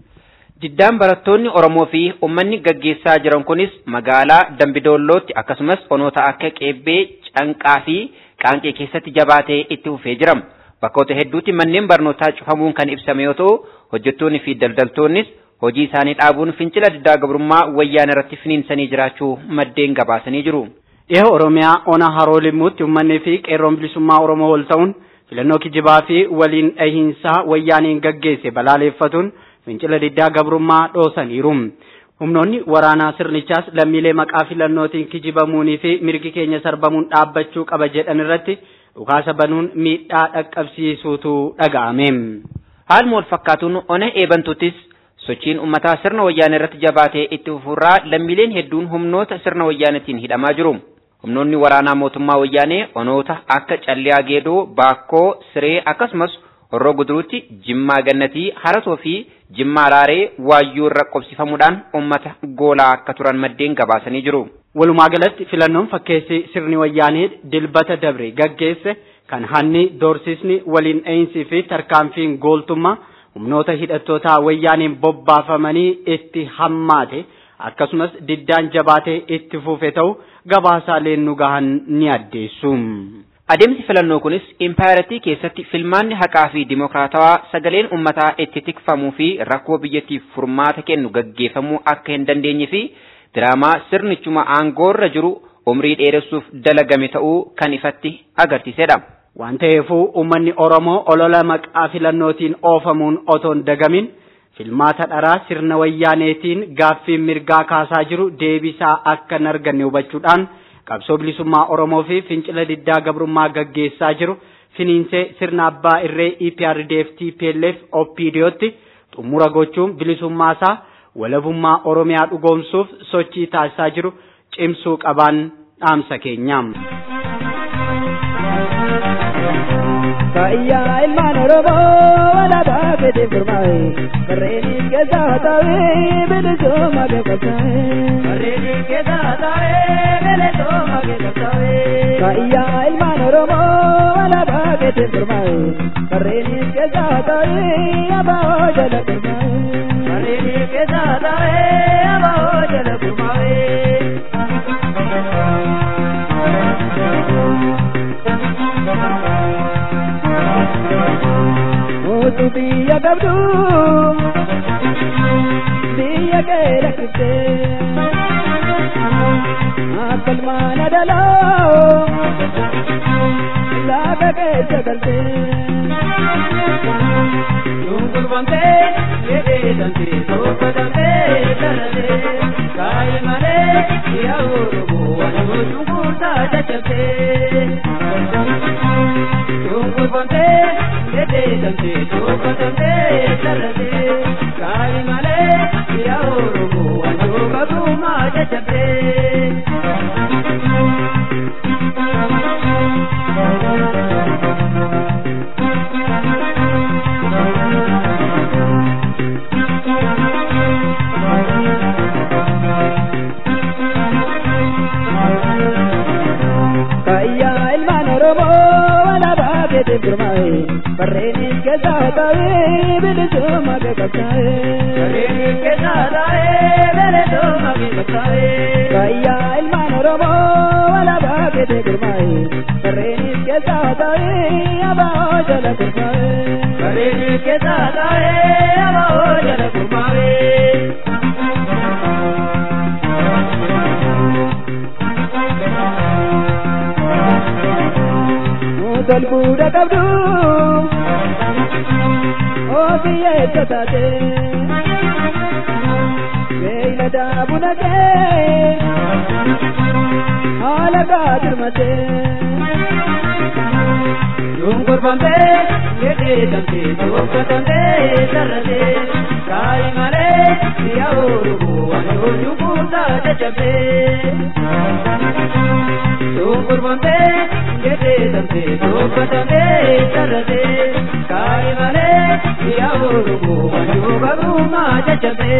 Diddaan barattoonni Oromoo fi uummanni gaggeessaa jiran kunis magaalaa Dambidoollootti akkasumas onoota akka Qeebbee, Canqaa fi Qaanqee keessatti jabaatee itti fufee jira. Bakkoota hedduutti manneen barnootaa cufamuun kan ibsame yoo ta'u, hojjettoonni fi daldaltoonnis hojii isaanii dhaabuun fincila diddaa gabrummaa wayyaan irratti finiinsanii jiraachuu maddeen gabaasanii jiru. Dhiha Oromiyaa ona haroo limmuutti uummanni fi qeerroon bilisummaa Oromoo wal ta'uun filannoo kijibaa fi waliin dhahiinsaa wayyaaniin gaggeesse balaaleffatuun fincila diddaa gabrummaa dhoosaniiru. Humnoonni waraanaa sirnichaas lammiilee maqaa filannootiin kijibamuunii fi mirgi keenya sarbamuun dhaabbachuu qaba jedhan irratti dhukaasa banuun miidhaa dhaqqabsiisuutu dhaga'ame. Haaluma wal fakkaatuun ona eebantuttis sochiin uummataa sirna wayyaanee irratti jabaatee itti fufurraa lammiileen hedduun humnoota sirna wayyaanetiin hidhamaa jiru. Humnoonni waraanaa mootummaa wayyaanee onoota akka Calliyaa Geedoo, Baakkoo, Siree akkasumas Horroo Guduruutti, Jimmaa Gannatii, Haratoo fi Jimmaa Raaree waayyuu irra qobsifamuudhaan uummata goolaa akka turan maddeen gabaasanii jiru. Walumaa galatti filannoon fakkeessi sirni wayyaanee dilbata dabre gaggeesse kan hanni doorsisni waliin dha'iinsii fi tarkaanfiin gooltummaa humnoota hidhattootaa wayyaaneen bobbaafamanii itti hammaate akkasumas diddaan jabaatee itti fufe ta'u gabaasaaleen nu gahan ni addeessu. Adeemsi filannoo kunis impaayiratii keessatti filmaanni haqaa fi dimokiraatawaa sagaleen uummataa itti tikfamuu fi rakkoo biyyattiif furmaata kennu gaggeeffamuu akka hin dandeenye fi diraamaa sirnichuma aangoorra jiru umrii dheeressuuf dalagame ta'uu kan ifatti agarsiisedha. Waan ta'eefuu uummanni Oromoo olola maqaa filannootiin oofamuun otoo hin dagamin filmaata dharaa sirna wayyaaneetiin gaaffiin mirgaa kaasaa jiru deebisaa akka hin arganne hubachuudhaan qabsoo bilisummaa Oromoo fi fincila diddaa gabrummaa gaggeessaa jiru finiinsee sirna abbaa irree EPRDF TPLF OPDOtti xumura gochuun bilisummaasaa walabummaa Oromiyaa dhugoomsuuf sochii taasisaa jiru cimsuu qabaan dhaamsa keenya. Kaya ilmaan Oromoo walaabaa fedhe furmaa'e Barreenis keessaa taa'ee bilisummaa beekamtaa'e Barreenis keessaa taa'ee bilisummaa beekamtaa'e Kaya ilmaan Oromoo walaabaa fedhe furmaa'e Barreenis keessaa taa'ee abaa'oo jala furmaa'e Barreenis keessaa taa'ee abaa'oo jala furmaa'e. Mutu biyya qabdu biyya kee rakkifte akka ilmaan adaloo lafa keessa galte. Dunkulfamtee jedhee damtee tokko damtee dhalate kaayima jedhamte dubbatamte sarrate kaayii malee yaa oromoo wanjoo qabumaa jajjabde. Kayyaa ilmaan Oromoo alaabaa keetiin gurmaa'e barreenis keessaa taa'ee bilisummaa kee qabsaa'e. Barreenis keessaa taa'ee bilisummaa kee qabsaa'e. Kayyaa ilmaan Oromoo alaabaa keetiin gurmaa'e barreenis keessaa taa'ee abaa'oo jala gurmaa'e. Barreenis keessaa taa'ee abaa'oo jala gurmaa'e. Mutal buuda qabdu Oobiyyeessa taate Beeylada buna kee Haala gaadirmate Dungurbamte Jedheedamte Tokkotamte Sarrate Kaayi malee Yaa Oromoo Wanjoo Jukuutaa jajjabde Dungurbamte jedheedamte dubbatamte sarrate kaayi malee yaa oromoo wanjoo qabumaa jajjabe.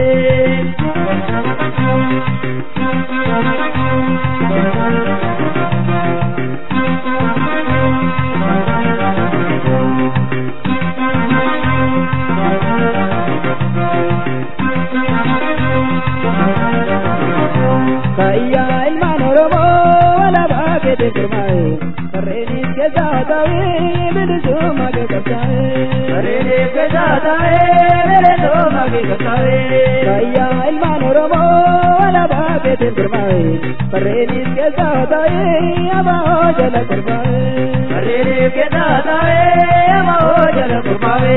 Kayyaa ilmaan Oromoo alaabaa keetiin gurmaa'e barreenis keessaa taa'ee bilisummaa kee qabsaa'e. Barreenis keessaa taa'ee bilisummaa kee qabsaa'e. Kayyaa ilmaan Oromoo alaabaa keetiin gurmaa'e barreenis keessaa taa'ee abaa'oo jala gurmaa'e. Barreenis keessaa taa'ee abaa'oo jala gurmaa'e.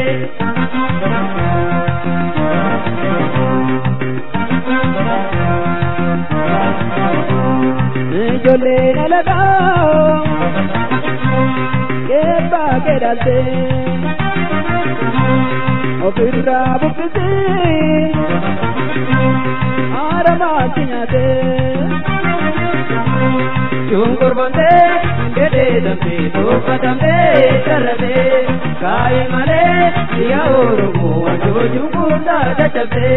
ijoolleen alagaa keebbaa keedhalte ofirraa buqqisee haaramaatti nyaate shunkurbamte jedheedamte tuffatamte sarrate kaayi malee yaa oromoo wanjoo shunkurtaa jajjabde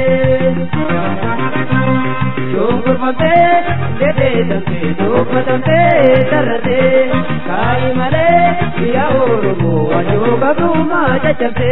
shunkurbamte jedheedamte tuffatamte sarrate kaayi malee yaa oromoo wanjoo qabumaa jajjabde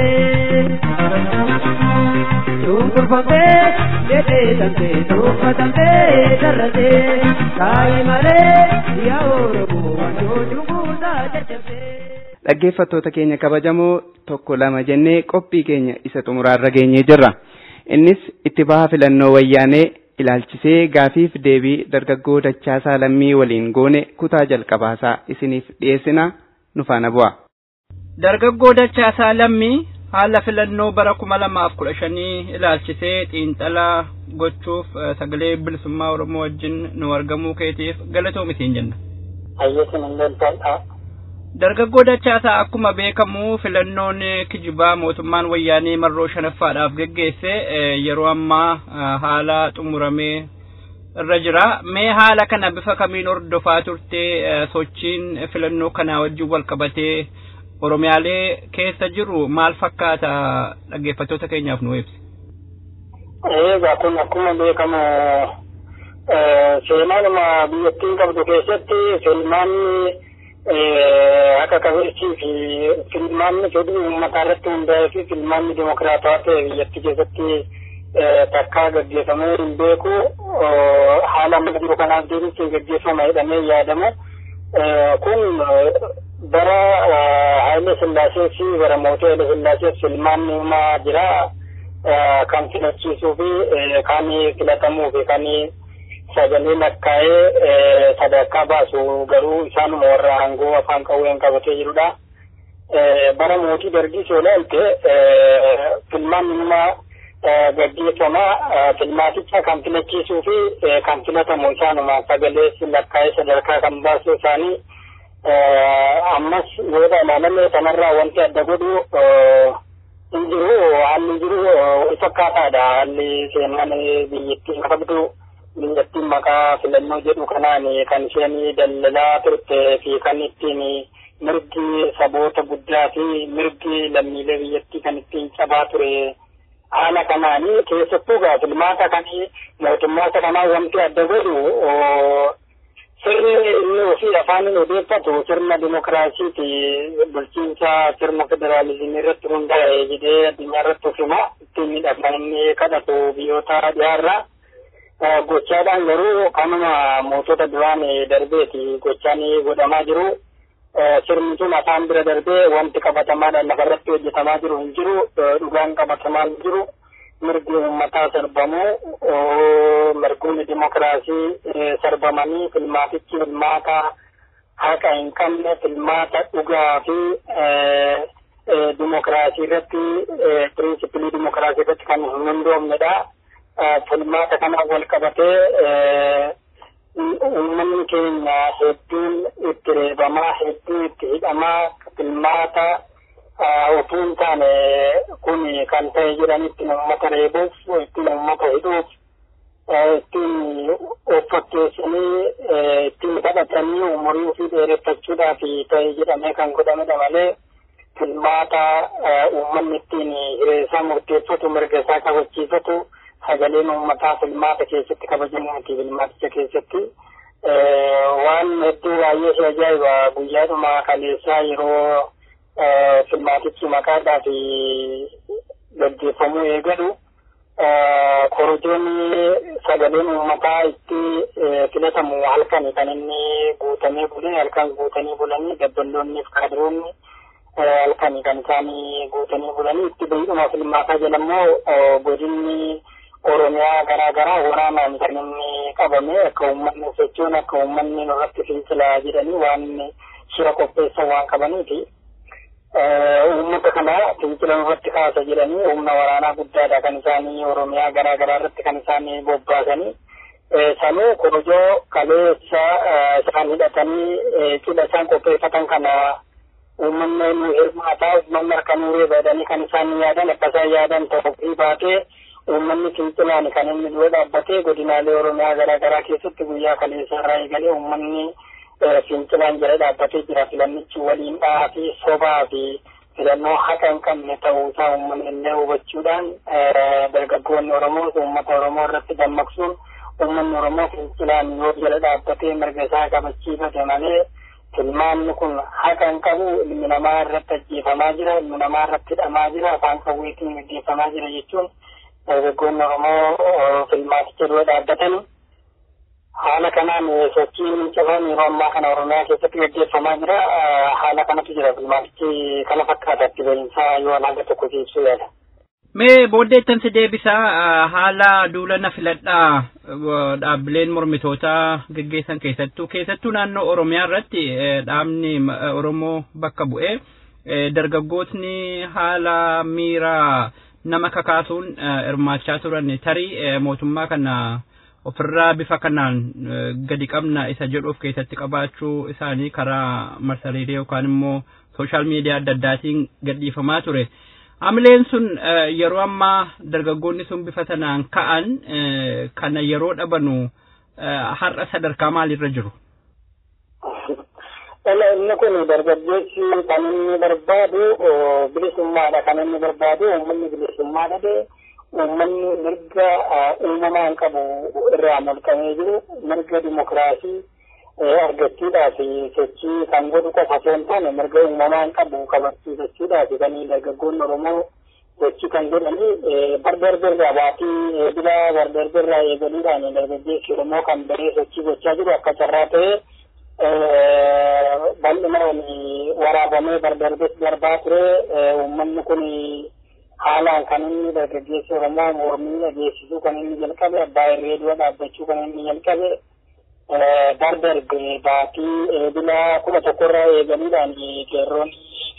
shunkurbamte jedheedamte tuffatamte sarrate kaayi malee yaa oromoo wanjoo shunkurtaa jajjabde. dhaggeeffattoota keenya kabajamoo tokko lama jennee qophii keenya isa xumuraarra geenyee jirra. Innis itti baha filannoo wayyaanee ilaalchisee gaafiif deebii dargaggoo Dachaasaa Lammii waliin goone kutaa jalqabaasaa isiniif dhiyeessina nu faana bu'a. Dargaggoo Dachaasaa Lammii haala filannoo bara kuma lamaaf kudha shanii ilaalchisee xiinxalaa gochuuf eh, sagalee bilisummaa Oromoo wajjin nu argamuu keetiif galatoomitiin jenna. Hayyeetiin hin loltoodha. Dargaggoo Dachaasaa akkuma beekamu filannoon kijibaa mootummaan wayyaanee marroo shanaffaadhaaf geggeesse eh, yeroo ammaa eh, haala xumuramee irra jira. Mee haala kana bifa kamiin hordofaa turte eh, sochiin filannoo kanaa wajjin wal qabatee Oromiyaalee keessa jiru maal fakkaata dhaggeeffattoota keenyaaf nu ibsi. Eegaa kun akkuma beekamu seenaanuma biyyattiin qabdu keessatti filmaanni akka qabeessii fi filmaanni fedhii uummataa irratti hundaa'ee fi filmaanni dimokiraatawaa ta'e biyyattii keessatti takkaa gaggeeffamee hin beeku haala amma jiru kanaaf deebisee gaggeeffama jedhamee yaadamu. Kun bara Haile Sillaasee fi bara mootii Haile Sillaasee filmaanni uumaa jira. kan filachiisuu fi kan filatamuu fi kan sagalee lakkaa'ee sadarkaa baasu garuu isaanuma warra aangoo afaan qawween qabatee jirudha. Bara mootii dargii yoo ilaalte filmaanni numa gaggeeffama filmaaticha kan filachiisuu fi kan filatamu isaanuma sagalee lakkaa'ee sadarkaa kan baasu isaanii ammas yoo ilaalame kanarraa wanti adda godhu hin jiru haalli jiru wal fakkaataadha haalli seenaan biyyattiin qabdu biyyattiin maqaa filannoo jedhu kanaan kan isheen daldalaa turte fi kan ittiin mirgi saboota guddaa fi mirgi lammiilee biyyattii kan ittiin cabaa ture haala kanaani keessattuu gaa filmaata kan mootummaata kanaa wanti adda godhu sirni inni ofii afaan odeeffatu sirna dimokiraasiiti bulchiinsa sirna federaalizimii irratti hundaa'e jedhee addunyaa irratti of hima ittiin miidhagna inni kadhatu biyyoota dhiyaarraa gochaadhaan garuu kanuma mootota duraan darbeeti gochaan godhamaa jiru sirni sun afaan bira darbee wanti qabatamaadhaan lafarratti hojjetamaa jiru hin jiru dhugaan qabatamaa hin jiru mirgi uummataa sarbamuu mirgoonni dimokiraasii sarbamanii filmaatichi filmaata haqa hin qabne filmaata dhugaa fi dimokiraasii irratti pirinsipilii dimokiraasii irratti kan hin hundoofnedha. Filmaata kana wal qabatee uummanni keenya hedduun itti reebamaa hedduu itti hidhamaa filmaata utuu hin taane kun kan ta'e jedhanitti uummata reebuuf ittiin uummata hidhuuf ittiin of fakkeessanii ittiin kadhatanii umurii ofii dheereffachuudhaaf ta'e jedhamee kan godhamedha malee filmaata uummanni ittiin hireessaa murteeffatu mirga isaa kabachiifatu sagaleen uummataa filmaata keessatti kabajamuuti filmaaticha keessatti waan hedduu baay'ee si ajaa'iba guyyaadhuma kaleessaa yeroo filmaatichi maqaadhaa fi gaggeeffamuu eegalu korojoonni sagaleen uummataa itti filatamu halkan kan inni guutamee bule halkan guutanii bulanii dabballoonni fi kaadiroonni halkan kan isaanii guutanii bulanii itti bahiidhuma filmaataa jedhammoo godinni oromiyaa garaa garaa waraanaan kan inni qabame akka uummanni sochoon akka uummanni nurratti fincilaa jedhanii waan shira qopheessan waan qabaniifi uummata kana fincila nurratti kaasa jedhanii humna waraanaa guddaadha kan isaanii oromiyaa garaa garaa irratti kan isaanii bobbaasanii sanuu korojoo kaleessa isaan hidhatanii cidha isaan qopheeffatan kana uummanni nu hirmaataa uummanni harka nuuree badanii kan isaan yaadan akka isaan yaadan ta'uu baatee uummanni fincilaan kan inni dura dhaabbatee godinaalee oromiyaa garaa garaa keessatti guyyaa kaleessaa irraa eegalee uummanni fincilaan jala dhaabbatee jira filannichi waliin dhahaa fi sobaa fi filannoo haqa hin qabne ta'uusaa uummanni illee hubachuudhaan dargaggoonni oromoo uummata oromoo irratti dammaqsuun uummanni oromoo fincilaan yoo jala dhaabbatee mirga isaa kabachiifate malee filmaanni kun haqa hin qabu ilmi namaa irratti ajjeefamaa jira ilmi namaa irratti hidhamaa jira afaan qawweetiin gaggeeffamaa jira jechuun dargaggoonni oromoo filmaaticha dura dhaabbatanii haala kanaan sochiin cafaan yeroo ammaa kana oromiyaa keessatti gaggeeffamaa jira haala kanatu jira filmaatichi kana fakkaata itti bahinsaa yoo haga tokko ibsuu yaada. Mee booddeettan si deebisaa haala duulana filadhaa dhaabbileen mormitootaa gaggeessan keessattuu keessattuu naannoo Oromiyaa irratti dhaabni Oromoo bakka bu'ee dargaggootni haala miiraa nama kakaasuun hirmaachaa turan tarii mootummaa kana ofirraa bifa kanaan gadi qabna isa jedhu of keessatti qabaachuu isaanii karaa marsariitii yookaan immoo sooshaal miidiyaa adda addaatiin gadhiifamaa ture. Hamileen sun yeroo ammaa dargaggoonni sun bifa sanaan ka'an kana yeroo dhabanu har'a sadarkaa maalirra jiru? Inni kun dargaggeessi kan inni barbaadu bilisummaadha kan inni barbaadu uummanni bilisummaa dhabe uummanni mirga uumamaan qabu irraa mulqamee jiru mirga dimokiraasii argachuudhaaf sochii kan godhu qofa osoo hin taane mirga uumamaan qabu kabachiifachuudhaaf kan dargaggoonni Oromoo sochii kan godhanii bardarbirraa baatii bila bardarbirraa eegaluudhaan dargaggeessi Oromoo kan baree sochii gochaa jiru akka carraa ta'ee bal'inaan waraabamee bardarbis darbaa ture uummanni kun haalaan kan inni dargaggeessi Oromoo mormii dhageessisuu kan inni jalqabe abbaa irree dura dhaabbachuu kan inni jalqabe dardarbe baatii eebila kudha tokkorraa eegaluudhaan qeerroon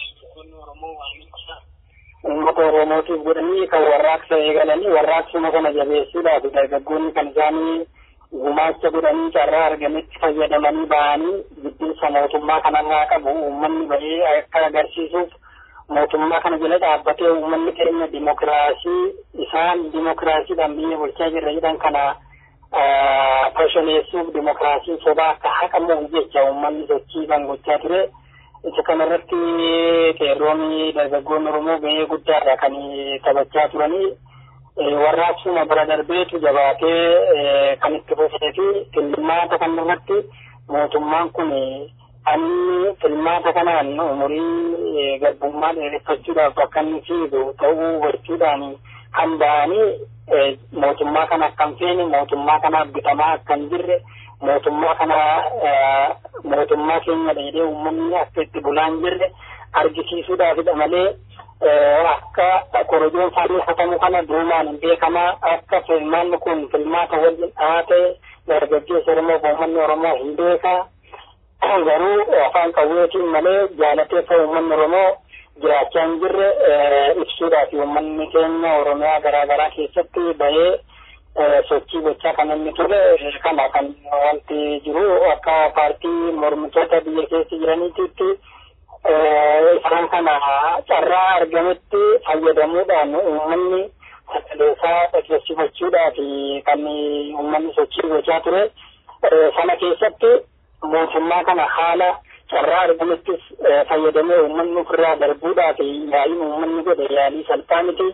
uummata Oromootiif godhanii kan warraaqsa eegalanii warraaqsuma kana jabeessuudhaaf dargaggoonni kan isaanii gumaacha godhanii carraa argametti fayyadamanii ba'anii jibbinsa mootummaa kanarraa qabu uummanni bahee akka agarsiisuuf mootummaa kana jala dhaabbatee uummanni keenya dimokiraasii isaan dimokiraasiidhaan biyya bulchaa jirra jedhan kana fashaneessuuf dimokiraasiin sobaa akka haqamuuf jecha uummanni sochii kan gochaa ture. Isa kanarratti qeerroonni dargaggoonni Oromoo gahee guddaadha kan taphachaa turanii. Warraaqsuma bira darbeetu jabaatee kan itti fufee fi filmaata kanarratti mootummaan kun inni filmaata kanaan umurii garbummaa dheereffachuudhaaf bakka inni fiigu ta'uu hubachuudhaan kan ba'anii mootummaa kana akkan feene mootummaa kanaaf bitamaa akkan jirre mootummaa kana mootummaa keenya dheedee uummanni akka itti bulaan jirre argisiisuudhaafidha malee akka korojoon fannifatamu kana duumaan hin beekamaa akka filmaanni kun filmaata waliin dhaate dargaggeessa Oromoo fi uummanni Oromoo hin beekaa garuu afaan qawweetiin malee jaalateessa uummanni Oromoo jiraachaa hin jirre ibsuudhaaf uummanni keenya Oromiyaa garaa garaa keessatti bahee sochii gochaa kan inni ture kana kan wanti jiru akka paartii mormitoota biyya keessa jiraniititti isaan kana carraa argametti fayyadamuudhaan uummanni sagaleessaa dhageessifachuudhaaf kan uummanni sochii gochaa ture sana keessatti mootummaa kana haala carraa argamettis fayyadamee uummanni ofirraa darbuudhaaf yaa'iin uummanni godhe yaalii salphaa miti.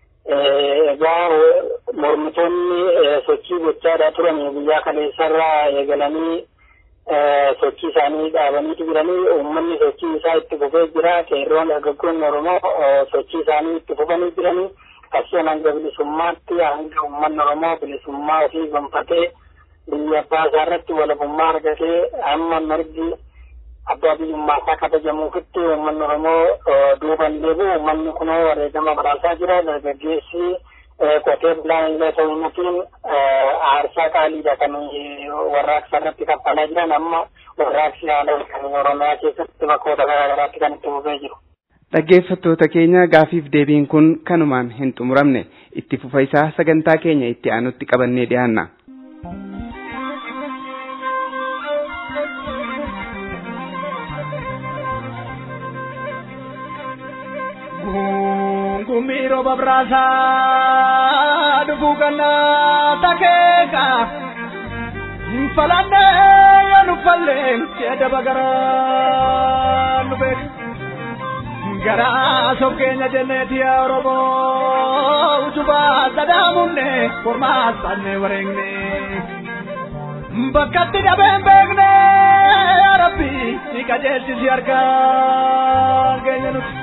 Egaa mormitoonni sochii gochaadhaa turan guyyaa kaleessarraa eegalanii sochii isaanii dhaabaniitu jiranii uummanni sochii isaa itti fufee jira qeerroon dargaggoonni Oromoo sochii isaanii itti fufanii jiranii qabsoon hanga bilisummaatti hanga uummanni Oromoo bilisummaa ofii gonfatee biyya abbaa isaa irratti walabummaa argatee amma mirgi abbaa biyyummaa isaa kabajamuufitti uummanni Oromoo duuban deebi'u uummanni kunoo wareegama badhaasaa jira dargaggeessi qotee bulaan illee ta'uutiin aarsaa qaaliidha kan warraaqsa irratti kaffalaa jiran amma warraaqsi haala kan Oromiyaa keessatti bakkoota garaa garaatti kan itti fufee jiru. Dhaggeeffattoota keenya gaafiif deebiin kun kanumaan hin xumuramne itti fufa isaa sagantaa keenya itti aanutti qabannee dhiyaanna. Gumiro babrasa dubugana takeka falande yanu falle tiada bagara nubek gara sokenya jenneti oromo utuba sadamunne forma sanne warengne bakkatti dhabeen beekne yaa rabbi ni qajeelchisi argaa keenya nuti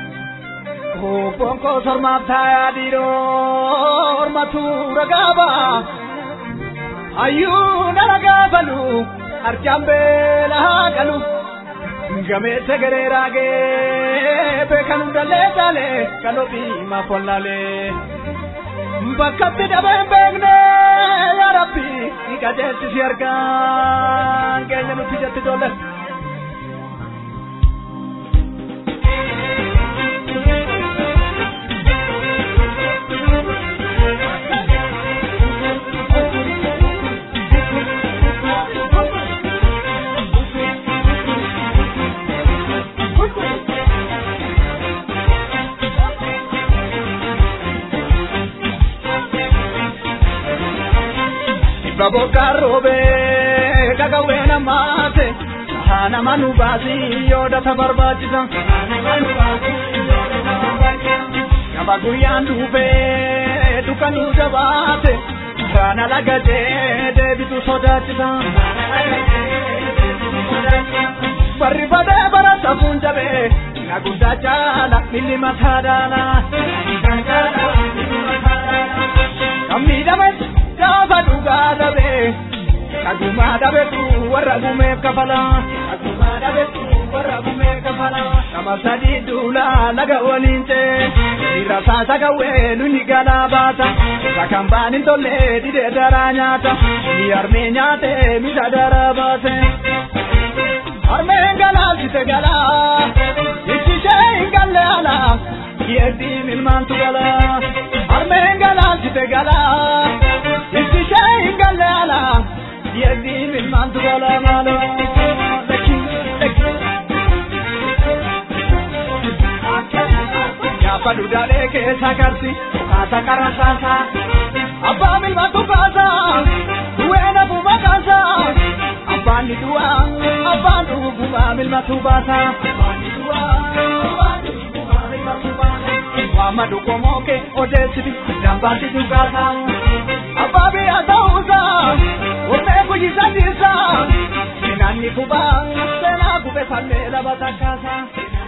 Bonko sormaaf taayaa dhiiroo hormatu ragaaba. Hayyuu na ragaafalu arjaan beela haa qalu. Gameessa garee raagee beekan hundallee taalee kan ofii maaf wallaalee. Bakkatti dhabeen beekne yaa rabbi ni qajeelchisi argaan keenya nuti jetti ijoollee. Baboka robe kagawena mate Hana manu basi yoda tabarbaachisa Kaba guyyaan dhufe dukkanu jabaate Kana lagate deebitu sodaachisa Barri badee bara safuun jabe na guddaa caala milli mataa daala Kan miidhames gaafa dhugaa dhabe kagumaa dhabetu warra gumeef kafala kagumaa dhabetu warra gumeef kafala nama sadii duula laga waliin cee dhiira saasa gawwee nuni galaa baata sakan baanin tolle didee daraa nyaata ni armee nyaate misa daraa baate armeen galaalchite galaa ittishee hin galle alaa yeeddiin ilmaantu galaa armeen galaalchite galaa ittishee hin galle alaa keessa karsi kaasa karasaasa abbaa milmatu kaasa du'eena buba kaasa abbaan ni du'a abbaan dhuguma milmatu baasa abbaan ni du'a abbaan dhuguma milmatu baasa Muhammadu komoke odeessiti dambaasi dhugaasa abbaa biyya ta'uusa ormee guyyisatiisa seenaanni kubaa seenaa gube falmee laba takkaasa.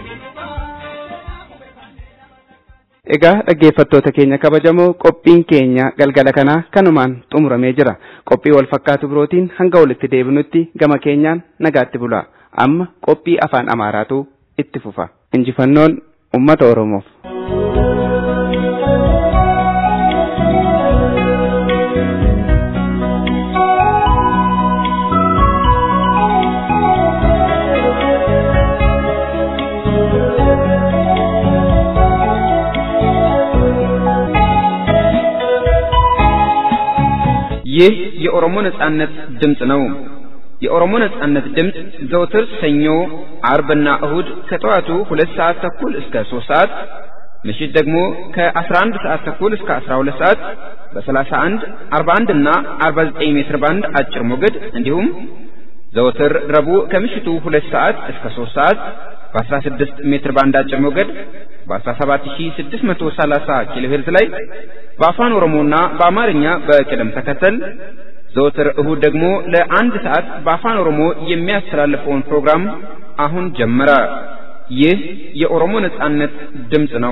Egaa dhaggeeffattoota keenya kabajamoo qophiin keenya galgala kanaa kanumaan xumuramee jira. Qophii wal fakkaatu birootiin hanga walitti deebinutti gama keenyaan nagaatti bula. Amma qophii afaan Amaaraatu itti fufa. Injifannoon uummata Oromoof. ይህ የኦሮሞ ነጻነት ድምፅ ነው። የኦሮሞ ነጻነት ድምፅ ዘውትር ሰኞ፣ አርብና እሁድ ከጠዋቱ ሁለት ሰዓት ተኩል እስከ ሶስት ሰዓት ምሽት ደግሞ ከ11 ሰዓት ተኩል እስከ 12 ሰዓት በ31፣ 41 እና 49 ሜትር ባንድ አጭር ሞገድ እንዲሁም ዘወትር ረቡዕ ከምሽቱ ሁለት ሰዓት እስከ 3 ሰዓት በ16 ሜትር ባንድ አጭር ሞገድ በ17630 ኪሎ ሄርዝ ላይ በአፋን ኦሮሞና በአማርኛ በቅደም ተከተል ዘወትር እሁድ ደግሞ ለአንድ ሰዓት በአፋን ኦሮሞ የሚያስተላልፈውን ፕሮግራም አሁን ጀመረ። ይህ የኦሮሞ ነጻነት ድምፅ ነው።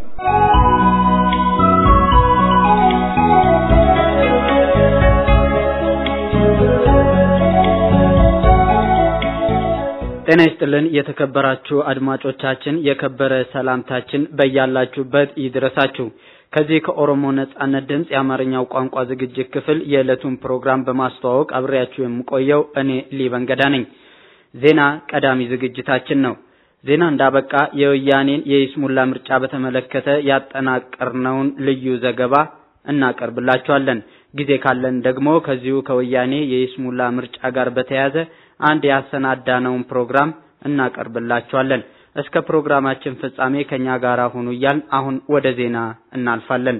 ጤና ይስጥልን የተከበራችሁ አድማጮቻችን፣ የከበረ ሰላምታችን በያላችሁበት ይድረሳችሁ። ከዚህ ከኦሮሞ ነጻነት ድምፅ የአማርኛው ቋንቋ ዝግጅት ክፍል የዕለቱን ፕሮግራም በማስተዋወቅ አብሬያችሁ የምቆየው እኔ ሊበን ገዳ ነኝ። ዜና ቀዳሚ ዝግጅታችን ነው። ዜና እንዳበቃ የወያኔን የይስሙላ ምርጫ በተመለከተ ያጠናቀርነውን ልዩ ዘገባ እናቀርብላችኋለን። ጊዜ ካለን ደግሞ ከዚሁ ከወያኔ የይስሙላ ምርጫ ጋር በተያያዘ አንድ ያሰናዳነውን ፕሮግራም እናቀርብላችኋለን። እስከ ፕሮግራማችን ፍጻሜ ከኛ ጋር ሁኑ እያልን አሁን ወደ ዜና እናልፋለን።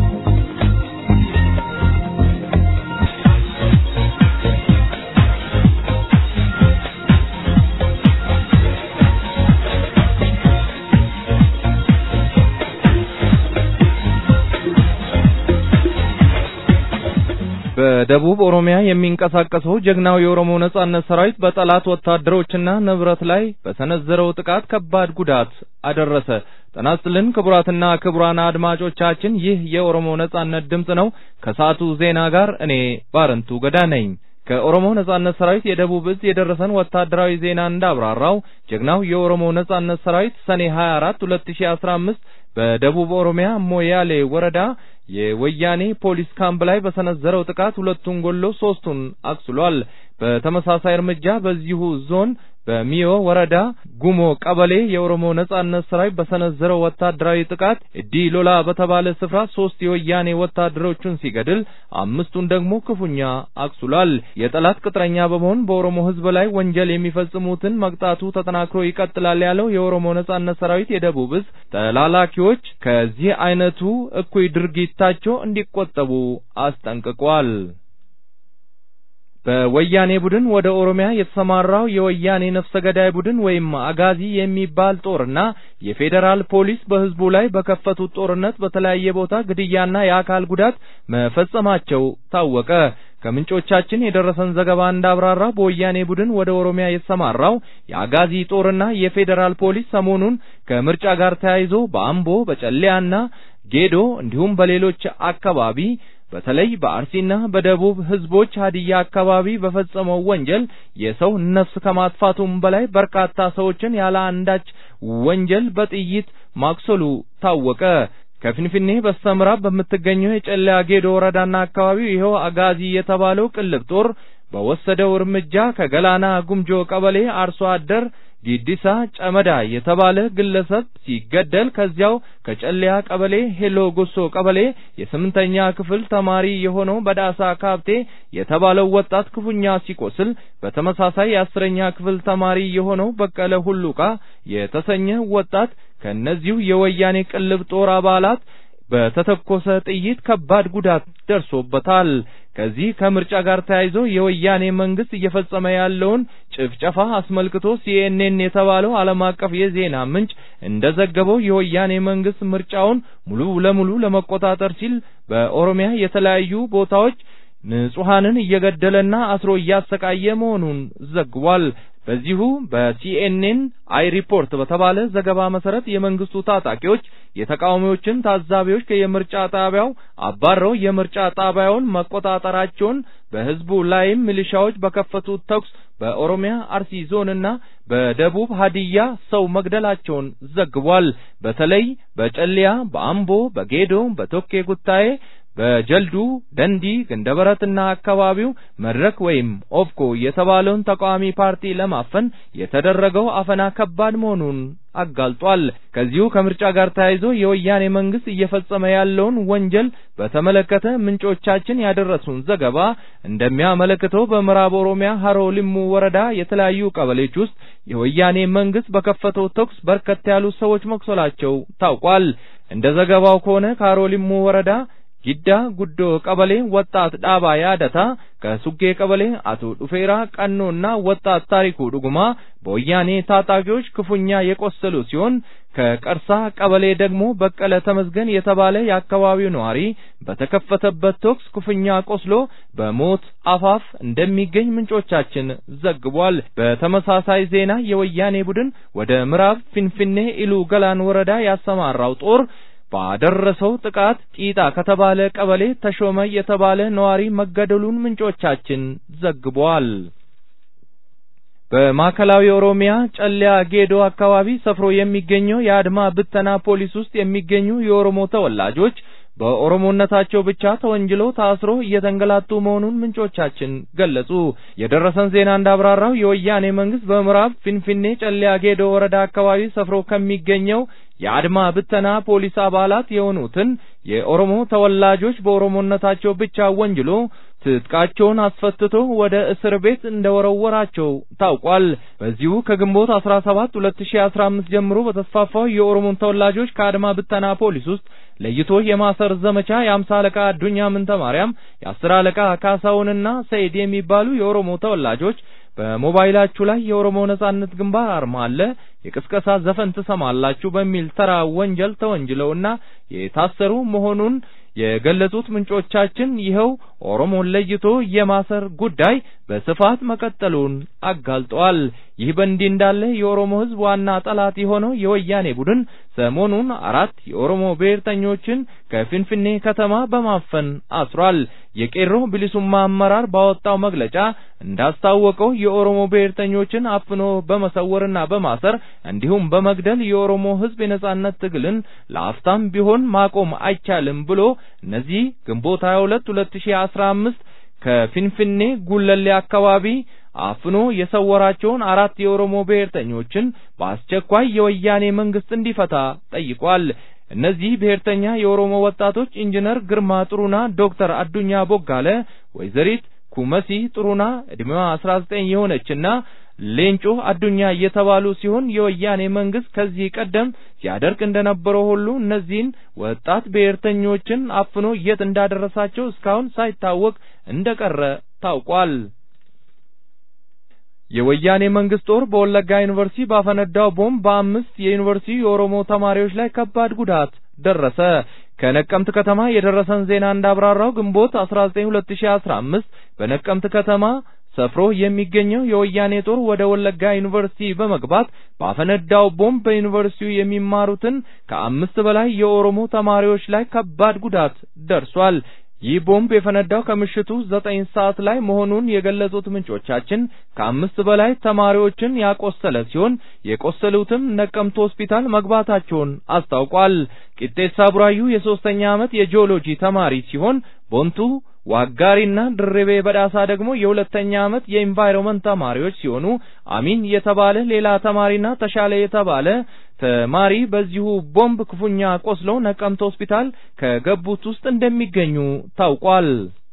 በደቡብ ኦሮሚያ የሚንቀሳቀሰው ጀግናው የኦሮሞ ነጻነት ሰራዊት በጠላት ወታደሮችና ንብረት ላይ በሰነዘረው ጥቃት ከባድ ጉዳት አደረሰ። ጤና ይስጥልን ክቡራትና ክቡራን አድማጮቻችን፣ ይህ የኦሮሞ ነጻነት ድምፅ ነው። ከሰዓቱ ዜና ጋር እኔ ባረንቱ ገዳ ነኝ። ከኦሮሞ ነጻነት ሰራዊት የደቡብ እዝ የደረሰን ወታደራዊ ዜና እንዳብራራው ጀግናው የኦሮሞ ነጻነት ሰራዊት ሰኔ 24 2015 በደቡብ ኦሮሚያ ሞያሌ ወረዳ የወያኔ ፖሊስ ካምፕ ላይ በሰነዘረው ጥቃት ሁለቱን ገሎ ሶስቱን አቁስሏል። በተመሳሳይ እርምጃ በዚሁ ዞን በሚዮ ወረዳ ጉሞ ቀበሌ የኦሮሞ ነጻነት ሰራዊት በሰነዘረው ወታደራዊ ጥቃት እዲ ሎላ በተባለ ስፍራ ሶስት የወያኔ ወታደሮቹን ሲገድል አምስቱን ደግሞ ክፉኛ አቁስሏል። የጠላት ቅጥረኛ በመሆን በኦሮሞ ሕዝብ ላይ ወንጀል የሚፈጽሙትን መቅጣቱ ተጠናክሮ ይቀጥላል ያለው የኦሮሞ ነጻነት ሰራዊት የደቡብ እዝ ተላላኪዎች ከዚህ አይነቱ እኩይ ድርጊታቸው እንዲቆጠቡ አስጠንቅቋል። በወያኔ ቡድን ወደ ኦሮሚያ የተሰማራው የወያኔ ነፍሰ ገዳይ ቡድን ወይም አጋዚ የሚባል ጦርና የፌዴራል ፖሊስ በህዝቡ ላይ በከፈቱት ጦርነት በተለያየ ቦታ ግድያና የአካል ጉዳት መፈጸማቸው ታወቀ። ከምንጮቻችን የደረሰን ዘገባ እንዳብራራ በወያኔ ቡድን ወደ ኦሮሚያ የተሰማራው የአጋዚ ጦርና የፌዴራል ፖሊስ ሰሞኑን ከምርጫ ጋር ተያይዞ በአምቦ በጨለያና ጌዶ እንዲሁም በሌሎች አካባቢ በተለይ በአርሲና በደቡብ ህዝቦች ሀዲያ አካባቢ በፈጸመው ወንጀል የሰው ነፍስ ከማጥፋቱም በላይ በርካታ ሰዎችን ያለ አንዳች ወንጀል በጥይት ማቁሰሉ ታወቀ። ከፊንፊኔ በስተምዕራብ በምትገኘው የጨለያ ጌዶ ወረዳና አካባቢው ይኸው አጋዚ የተባለው ቅልብ ጦር በወሰደው እርምጃ ከገላና ጉምጆ ቀበሌ አርሶ አደር ዲዲሳ ጨመዳ የተባለ ግለሰብ ሲገደል ከዚያው ከጨለያ ቀበሌ ሄሎ ጎሶ ቀበሌ የስምንተኛ ክፍል ተማሪ የሆነው በዳሳ ካብቴ የተባለው ወጣት ክፉኛ ሲቆስል በተመሳሳይ የአስረኛ ክፍል ተማሪ የሆነው በቀለ ሁሉቃ የተሰኘ ወጣት ከእነዚሁ የወያኔ ቅልብ ጦር አባላት በተተኮሰ ጥይት ከባድ ጉዳት ደርሶበታል። ከዚህ ከምርጫ ጋር ተያይዞ የወያኔ መንግስት እየፈጸመ ያለውን ጭፍጨፋ አስመልክቶ ሲኤንኤን የተባለው ዓለም አቀፍ የዜና ምንጭ እንደዘገበው የወያኔ መንግስት ምርጫውን ሙሉ ለሙሉ ለመቆጣጠር ሲል በኦሮሚያ የተለያዩ ቦታዎች ንጹሐንን እየገደለና አስሮ እያሰቃየ መሆኑን ዘግቧል። በዚሁ በሲኤንኤን አይ ሪፖርት በተባለ ዘገባ መሰረት የመንግስቱ ታጣቂዎች የተቃዋሚዎችን ታዛቢዎች ከየምርጫ ጣቢያው አባረው የምርጫ ጣቢያውን መቆጣጠራቸውን በህዝቡ ላይም ሚሊሻዎች በከፈቱት ተኩስ በኦሮሚያ አርሲ ዞንና በደቡብ ሀዲያ ሰው መግደላቸውን ዘግቧል። በተለይ በጨሊያ፣ በአምቦ፣ በጌዶ፣ በቶኬ ጉታዬ በጀልዱ ደንዲ ገንደበረትና አካባቢው መድረክ ወይም ኦፍኮ የተባለውን ተቃዋሚ ፓርቲ ለማፈን የተደረገው አፈና ከባድ መሆኑን አጋልጧል። ከዚሁ ከምርጫ ጋር ተያይዞ የወያኔ መንግስት እየፈጸመ ያለውን ወንጀል በተመለከተ ምንጮቻችን ያደረሱን ዘገባ እንደሚያመለክተው በምዕራብ ኦሮሚያ ሀሮ ሊሙ ወረዳ የተለያዩ ቀበሌዎች ውስጥ የወያኔ መንግስት በከፈተው ተኩስ በርከት ያሉ ሰዎች መቁሰላቸው ታውቋል። እንደ ዘገባው ከሆነ ከሀሮ ሊሙ ወረዳ ጊዳ ጉዶ ቀበሌ ወጣት ዳባ ያደታ ከሱጌ ቀበሌ አቶ ዱፌራ ቀኖና ወጣት ታሪኩ ዱጉማ በወያኔ ታጣቂዎች ክፉኛ የቆሰሉ ሲሆን ከቀርሳ ቀበሌ ደግሞ በቀለ ተመስገን የተባለ የአካባቢው ነዋሪ በተከፈተበት ተኩስ ክፉኛ ቆስሎ በሞት አፋፍ እንደሚገኝ ምንጮቻችን ዘግቧል። በተመሳሳይ ዜና የወያኔ ቡድን ወደ ምዕራብ ፊንፊኔ ኢሉ ገላን ወረዳ ያሰማራው ጦር ባደረሰው ጥቃት ቂጣ ከተባለ ቀበሌ ተሾመ የተባለ ነዋሪ መገደሉን ምንጮቻችን ዘግቧል። በማዕከላዊ ኦሮሚያ ጨለያ ጌዶ አካባቢ ሰፍሮ የሚገኘው የአድማ ብተና ፖሊስ ውስጥ የሚገኙ የኦሮሞ ተወላጆች በኦሮሞነታቸው ብቻ ተወንጅለው ታስሮ እየተንገላቱ መሆኑን ምንጮቻችን ገለጹ። የደረሰን ዜና እንዳብራራው የወያኔ መንግስት በምዕራብ ፊንፊኔ ጨለያ ጌዶ ወረዳ አካባቢ ሰፍሮ ከሚገኘው የአድማ ብተና ፖሊስ አባላት የሆኑትን የኦሮሞ ተወላጆች በኦሮሞነታቸው ብቻ ወንጅሎ ትጥቃቸውን አስፈትቶ ወደ እስር ቤት እንደወረወራቸው ታውቋል። በዚሁ ከግንቦት 17 2015 ጀምሮ በተስፋፋው የኦሮሞ ተወላጆች ከአድማ ብተና ፖሊስ ውስጥ ለይቶ የማሰር ዘመቻ የአምሳ አለቃ አዱኛ ምንተ ማርያም፣ የአስር አለቃ ካሳውንና ሰይድ የሚባሉ የኦሮሞ ተወላጆች በሞባይላችሁ ላይ የኦሮሞ ነጻነት ግንባር አርማ አለ፣ የቅስቀሳ ዘፈን ትሰማላችሁ በሚል ተራ ወንጀል ተወንጅለውና የታሰሩ መሆኑን የገለጹት ምንጮቻችን ይኸው ኦሮሞን ለይቶ የማሰር ጉዳይ በስፋት መቀጠሉን አጋልጠዋል። ይህ በእንዲህ እንዳለ የኦሮሞ ሕዝብ ዋና ጠላት የሆነው የወያኔ ቡድን ሰሞኑን አራት የኦሮሞ ብሔርተኞችን ከፊንፊኔ ከተማ በማፈን አስሯል። የቄሮ ብሊሱማ አመራር ባወጣው መግለጫ እንዳስታወቀው የኦሮሞ ብሔርተኞችን አፍኖ በመሰወርና በማሰር እንዲሁም በመግደል የኦሮሞ ሕዝብ የነጻነት ትግልን ለአፍታም ቢሆን ማቆም አይቻልም ብሎ እነዚህ ግንቦት 22 2015 ከፊንፊኔ ጉለሌ አካባቢ አፍኖ የሰወራቸውን አራት የኦሮሞ ብሔርተኞችን በአስቸኳይ የወያኔ መንግስት እንዲፈታ ጠይቋል። እነዚህ ብሔርተኛ የኦሮሞ ወጣቶች ኢንጂነር ግርማ ጥሩና፣ ዶክተር አዱኛ ቦጋለ፣ ወይዘሪት ኩመሲ ጥሩና ዕድሜዋ 19 የሆነችና ሌንጮ አዱኛ የተባሉ ሲሆን የወያኔ መንግስት ከዚህ ቀደም ሲያደርግ እንደነበረው ሁሉ እነዚህን ወጣት ብሔርተኞችን አፍኖ የት እንዳደረሳቸው እስካሁን ሳይታወቅ እንደቀረ ታውቋል። የወያኔ መንግስት ጦር በወለጋ ዩኒቨርሲቲ ባፈነዳው ቦምብ በአምስት የዩኒቨርሲቲ የኦሮሞ ተማሪዎች ላይ ከባድ ጉዳት ደረሰ። ከነቀምት ከተማ የደረሰን ዜና እንዳብራራው ግንቦት 19 2015 በነቀምት ከተማ ሰፍሮ የሚገኘው የወያኔ ጦር ወደ ወለጋ ዩኒቨርሲቲ በመግባት ባፈነዳው ቦምብ በዩኒቨርሲቲው የሚማሩትን ከአምስት በላይ የኦሮሞ ተማሪዎች ላይ ከባድ ጉዳት ደርሷል። ይህ ቦምብ የፈነዳው ከምሽቱ ዘጠኝ ሰዓት ላይ መሆኑን የገለጹት ምንጮቻችን ከአምስት በላይ ተማሪዎችን ያቆሰለ ሲሆን የቆሰሉትም ነቀምት ሆስፒታል መግባታቸውን አስታውቋል። ቂጤሳ ቡራዩ የሶስተኛ ዓመት የጂኦሎጂ ተማሪ ሲሆን ቦንቱ ዋጋሪና ድርቤ በዳሳ ደግሞ የሁለተኛ ዓመት የኢንቫይሮመንት ተማሪዎች ሲሆኑ አሚን የተባለ ሌላ ተማሪና ተሻለ የተባለ ተማሪ በዚሁ ቦምብ ክፉኛ ቆስለው ነቀምት ሆስፒታል ከገቡት ውስጥ እንደሚገኙ ታውቋል።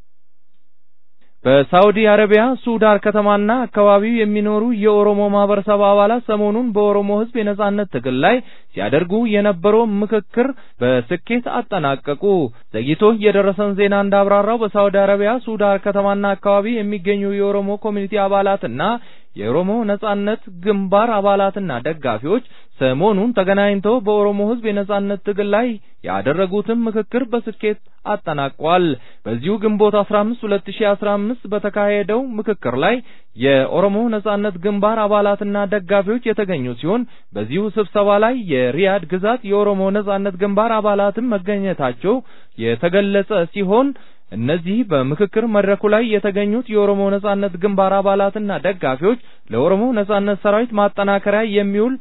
በሳውዲ አረቢያ ሱዳር ከተማና አካባቢው የሚኖሩ የኦሮሞ ማህበረሰብ አባላት ሰሞኑን በኦሮሞ ሕዝብ የነጻነት ትግል ላይ ሲያደርጉ የነበረው ምክክር በስኬት አጠናቀቁ። ዘግይቶ የደረሰን ዜና እንዳብራራው በሳውዲ አረቢያ ሱዳር ከተማና አካባቢ የሚገኙ የኦሮሞ ኮሚኒቲ አባላትና የኦሮሞ ነጻነት ግንባር አባላትና ደጋፊዎች ሰሞኑን ተገናኝተው በኦሮሞ ሕዝብ የነጻነት ትግል ላይ ያደረጉትን ምክክር በስኬት አጠናቋል። በዚሁ ግንቦት 15 2015 በተካሄደው ምክክር ላይ የኦሮሞ ነጻነት ግንባር አባላትና ደጋፊዎች የተገኙ ሲሆን በዚሁ ስብሰባ ላይ የሪያድ ግዛት የኦሮሞ ነጻነት ግንባር አባላትም መገኘታቸው የተገለጸ ሲሆን እነዚህ በምክክር መድረኩ ላይ የተገኙት የኦሮሞ ነጻነት ግንባር አባላትና ደጋፊዎች ለኦሮሞ ነጻነት ሰራዊት ማጠናከሪያ የሚውል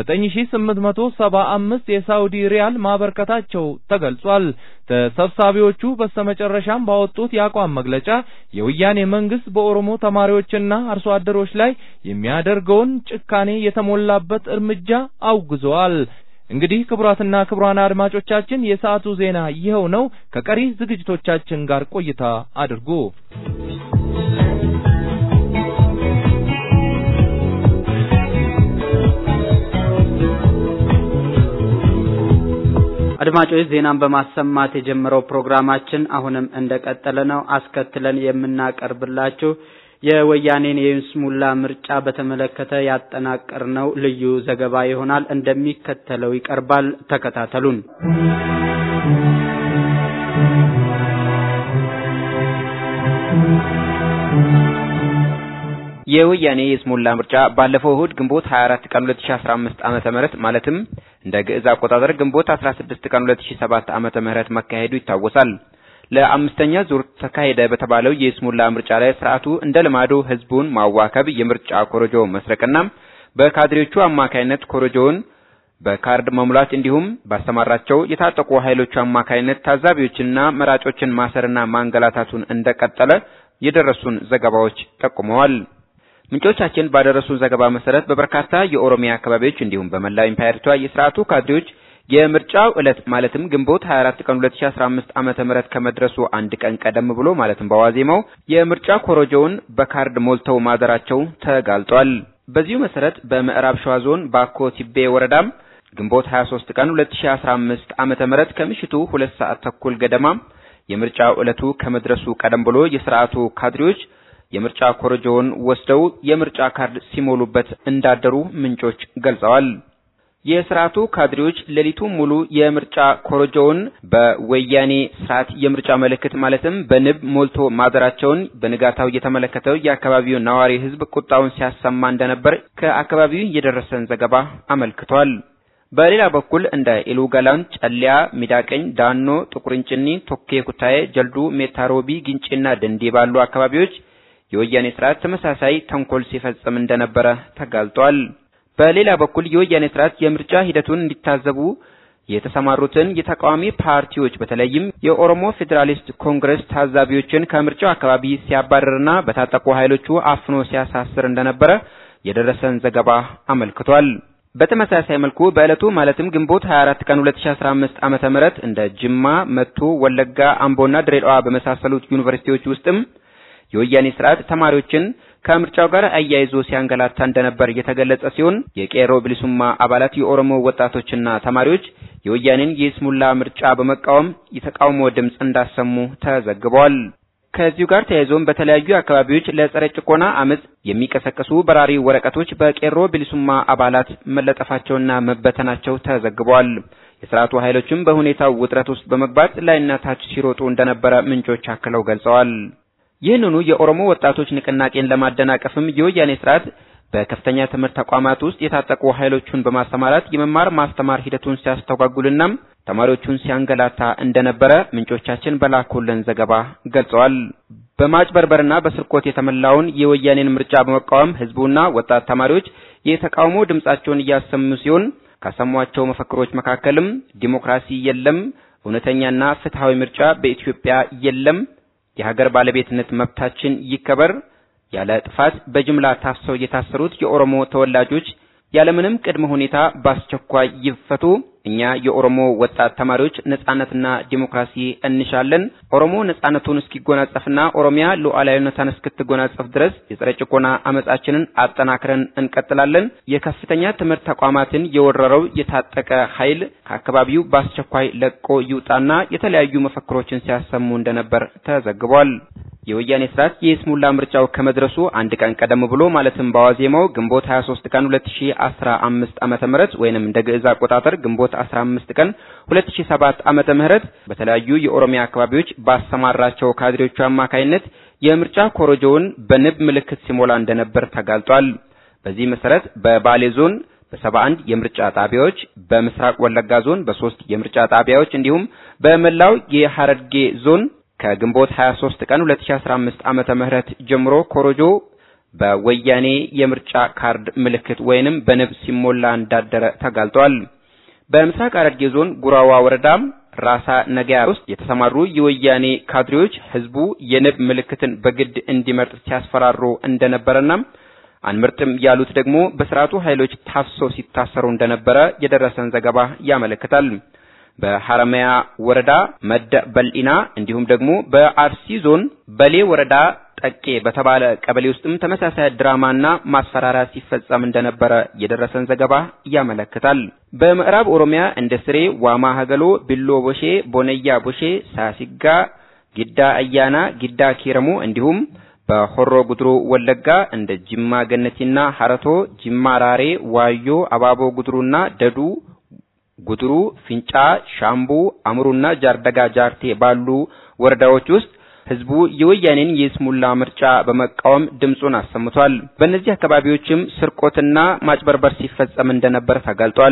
9875 የሳውዲ ሪያል ማበርከታቸው ተገልጿል። ተሰብሳቢዎቹ በስተመጨረሻም ባወጡት የአቋም መግለጫ የወያኔ መንግስት በኦሮሞ ተማሪዎችና አርሶ አደሮች ላይ የሚያደርገውን ጭካኔ የተሞላበት እርምጃ አውግዘዋል። እንግዲህ ክቡራትና ክቡራን አድማጮቻችን የሰዓቱ ዜና ይኸው ነው። ከቀሪ ዝግጅቶቻችን ጋር ቆይታ አድርጉ። አድማጮች ዜናን በማሰማት የጀመረው ፕሮግራማችን አሁንም እንደቀጠለ ነው። አስከትለን የምናቀርብላችሁ የወያኔን የይስሙላ ምርጫ በተመለከተ ያጠናቀርነው ልዩ ዘገባ ይሆናል። እንደሚከተለው ይቀርባል። ተከታተሉን። የወያኔ የይስሙላ ምርጫ ባለፈው እሁድ ግንቦት 24 ቀን 2015 ዓመተ ምህረት ማለትም እንደ ግዕዝ አቆጣጠር ግንቦት 16 ቀን 2007 ዓመተ ምህረት መካሄዱ ይታወሳል። ለአምስተኛ ዙር ተካሄደ በተባለው የይስሙላ ምርጫ ላይ ስርዓቱ እንደ ልማዱ ህዝቡን ማዋከብ፣ የምርጫ ኮረጆ መስረቅና በካድሬዎቹ አማካይነት ኮረጆውን በካርድ መሙላት እንዲሁም ባሰማራቸው የታጠቁ ኃይሎቹ አማካይነት ታዛቢዎችንና መራጮችን ማሰርና ማንገላታቱን እንደቀጠለ የደረሱን ዘገባዎች ጠቁመዋል። ምንጮቻችን ባደረሱን ዘገባ መሰረት በበርካታ የኦሮሚያ አካባቢዎች እንዲሁም በመላው ኢምፓየሪቷ የስርዓቱ ካድሬዎች የምርጫው ዕለት ማለትም ግንቦት 24 ቀን 2015 ዓመተ ምህረት ከመድረሱ አንድ ቀን ቀደም ብሎ ማለትም በዋዜማው የምርጫ ኮረጆውን በካርድ ሞልተው ማደራቸው ተጋልጧል። በዚሁ መሰረት በምዕራብ ሸዋ ዞን ባኮ ቲቤ ወረዳም ግንቦት 23 ቀን 2015 ዓመተ ምህረት ከምሽቱ ሁለት ሰዓት ተኩል ገደማ የምርጫው ዕለቱ ከመድረሱ ቀደም ብሎ የስርዓቱ ካድሬዎች የምርጫ ኮረጆውን ወስደው የምርጫ ካርድ ሲሞሉበት እንዳደሩ ምንጮች ገልጸዋል። የስርዓቱ ካድሬዎች ሌሊቱን ሙሉ የምርጫ ኮረጆውን በወያኔ ስርዓት የምርጫ ምልክት ማለትም በንብ ሞልቶ ማደራቸውን በንጋታው የተመለከተው የአካባቢው ነዋሪ ሕዝብ ቁጣውን ሲያሰማ እንደነበር ከአካባቢው የደረሰን ዘገባ አመልክቷል። በሌላ በኩል እንደ ኢሉ ገላን፣ ጨሊያ፣ ሚዳቀኝ፣ ዳኖ፣ ጥቁርንጭኒ፣ ቶኬ ኩታዬ፣ ጀልዱ፣ ሜታሮቢ፣ ግንጪና ደንዲ ባሉ አካባቢዎች የወያኔ ስርዓት ተመሳሳይ ተንኮል ሲፈጽም እንደነበረ ተጋልጧል። በሌላ በኩል የወያኔ ስርዓት የምርጫ ሂደቱን እንዲታዘቡ የተሰማሩትን የተቃዋሚ ፓርቲዎች በተለይም የኦሮሞ ፌዴራሊስት ኮንግረስ ታዛቢዎችን ከምርጫው አካባቢ ሲያባረርና በታጠቁ ኃይሎቹ አፍኖ ሲያሳስር እንደነበረ የደረሰን ዘገባ አመልክቷል። በተመሳሳይ መልኩ በዕለቱ ማለትም ግንቦት 24 ቀን 2015 ዓመተ ምህረት እንደ ጅማ፣ መቱ፣ ወለጋ፣ አምቦና ድሬዳዋ በመሳሰሉት ዩኒቨርሲቲዎች ውስጥም የወያኔ ስርዓት ተማሪዎችን ከምርጫው ጋር አያይዞ ሲያንገላታ እንደነበር የተገለጸ ሲሆን የቄሮ ብሊሱማ አባላት የኦሮሞ ወጣቶችና ተማሪዎች የወያኔን የስሙላ ምርጫ በመቃወም የተቃውሞ ድምፅ እንዳሰሙ ተዘግቧል። ከዚሁ ጋር ተያይዞም በተለያዩ አካባቢዎች ለጸረ ጭቆና አመጽ የሚቀሰቅሱ በራሪ ወረቀቶች በቄሮ ብሊሱማ አባላት መለጠፋቸውና መበተናቸው ተዘግቧል። የስርዓቱ ኃይሎችም በሁኔታው ውጥረት ውስጥ በመግባት ላይና ታች ሲሮጡ እንደነበረ ምንጮች አክለው ገልጸዋል። ይህንኑ የኦሮሞ ወጣቶች ንቅናቄን ለማደናቀፍም የወያኔ ስርዓት በከፍተኛ ትምህርት ተቋማት ውስጥ የታጠቁ ኃይሎቹን በማሰማራት የመማር ማስተማር ሂደቱን ሲያስተጓጉልና ተማሪዎቹን ሲያንገላታ እንደነበረ ምንጮቻችን በላኩልን ዘገባ ገልጸዋል። በማጭበርበርና በስርቆት የተሞላውን የወያኔን ምርጫ በመቃወም ህዝቡና ወጣት ተማሪዎች የተቃውሞ ድምጻቸውን እያሰሙ ሲሆን ካሰሟቸው መፈክሮች መካከልም ዲሞክራሲ የለም፣ እውነተኛና ፍትሃዊ ምርጫ በኢትዮጵያ የለም፣ የሀገር ባለቤትነት መብታችን ይከበር፣ ያለ ጥፋት በጅምላ ታፍሰው የታሰሩት የኦሮሞ ተወላጆች ያለምንም ቅድመ ሁኔታ በአስቸኳይ ይፈቱ። እኛ የኦሮሞ ወጣት ተማሪዎች ነጻነትና ዲሞክራሲ እንሻለን። ኦሮሞ ነጻነቱን እስኪጎናጸፍና ኦሮሚያ ሉዓላዊነቷን እስክትጎናጸፍ ድረስ የጸረ ጭቆና አመጻችንን አጠናክረን እንቀጥላለን። የከፍተኛ ትምህርት ተቋማትን የወረረው የታጠቀ ኃይል ከአካባቢው በአስቸኳይ ለቆ ይውጣና የተለያዩ መፈክሮችን ሲያሰሙ እንደነበር ተዘግቧል። የወያኔ ስርዓት የይስሙላ ምርጫው ከመድረሱ አንድ ቀን ቀደም ብሎ ማለትም በዋዜማው ግንቦት 23 ቀን 2015 ዓመተ ምህረት ወይንም እንደ ግዕዝ አቆጣጠር ግንቦት 15 ቀን 2007 ዓመተ ምህረት በተለያዩ የኦሮሚያ አካባቢዎች ባሰማራቸው ካድሬዎቹ አማካይነት የምርጫ ኮረጆውን በንብ ምልክት ሲሞላ እንደነበር ተጋልጧል። በዚህ መሰረት በባሌ ዞን በሰባ አንድ የምርጫ ጣቢያዎች በምስራቅ ወለጋ ዞን በሶስት የምርጫ ጣቢያዎች እንዲሁም በመላው የሐረርጌ ዞን ከግንቦት 23 ቀን 2015 ዓመተ ምህረት ጀምሮ ኮሮጆ በወያኔ የምርጫ ካርድ ምልክት ወይንም በንብ ሲሞላ እንዳደረ ተጋልጧል። በምስራቅ ሐረርጌ ዞን ጉራዋ ወረዳም ራሳ ነገያ ውስጥ የተሰማሩ የወያኔ ካድሬዎች ህዝቡ የንብ ምልክትን በግድ እንዲመርጥ ሲያስፈራሩ እንደነበረና አንመርጥም ያሉት ደግሞ በስርዓቱ ኃይሎች ታፍሰው ሲታሰሩ እንደነበረ የደረሰን ዘገባ ያመለክታል። በሐረማያ ወረዳ መደ በልኢና እንዲሁም ደግሞ በአርሲ ዞን በሌ ወረዳ ጠቄ በተባለ ቀበሌ ውስጥም ተመሳሳይ ድራማና ማስፈራሪያ ሲፈጸም እንደነበረ የደረሰን ዘገባ ያመለክታል። በምዕራብ ኦሮሚያ እንደ ስሬ፣ ዋማ ሀገሎ፣ ቢሎ ቦሼ፣ ቦነያ ቦሼ፣ ሳሲጋ፣ ጊዳ አያና፣ ጊዳ ኪረሙ እንዲሁም በሆሮ ጉድሩ ወለጋ እንደ ጅማ ገነቲና ሀረቶ፣ ጅማ ራሬ፣ ዋዮ፣ አባቦ ጉድሩና ደዱ ጉድሩ፣ ፊንጫ፣ ሻምቡ፣ አምሩና ጃርደጋ ጃርቴ ባሉ ወረዳዎች ውስጥ ህዝቡ የወያኔን የስሙላ ምርጫ በመቃወም ድምፁን አሰምቷል። በእነዚህ አካባቢዎችም ስርቆትና ማጭበርበር ሲፈጸም እንደነበር ተጋልጧል።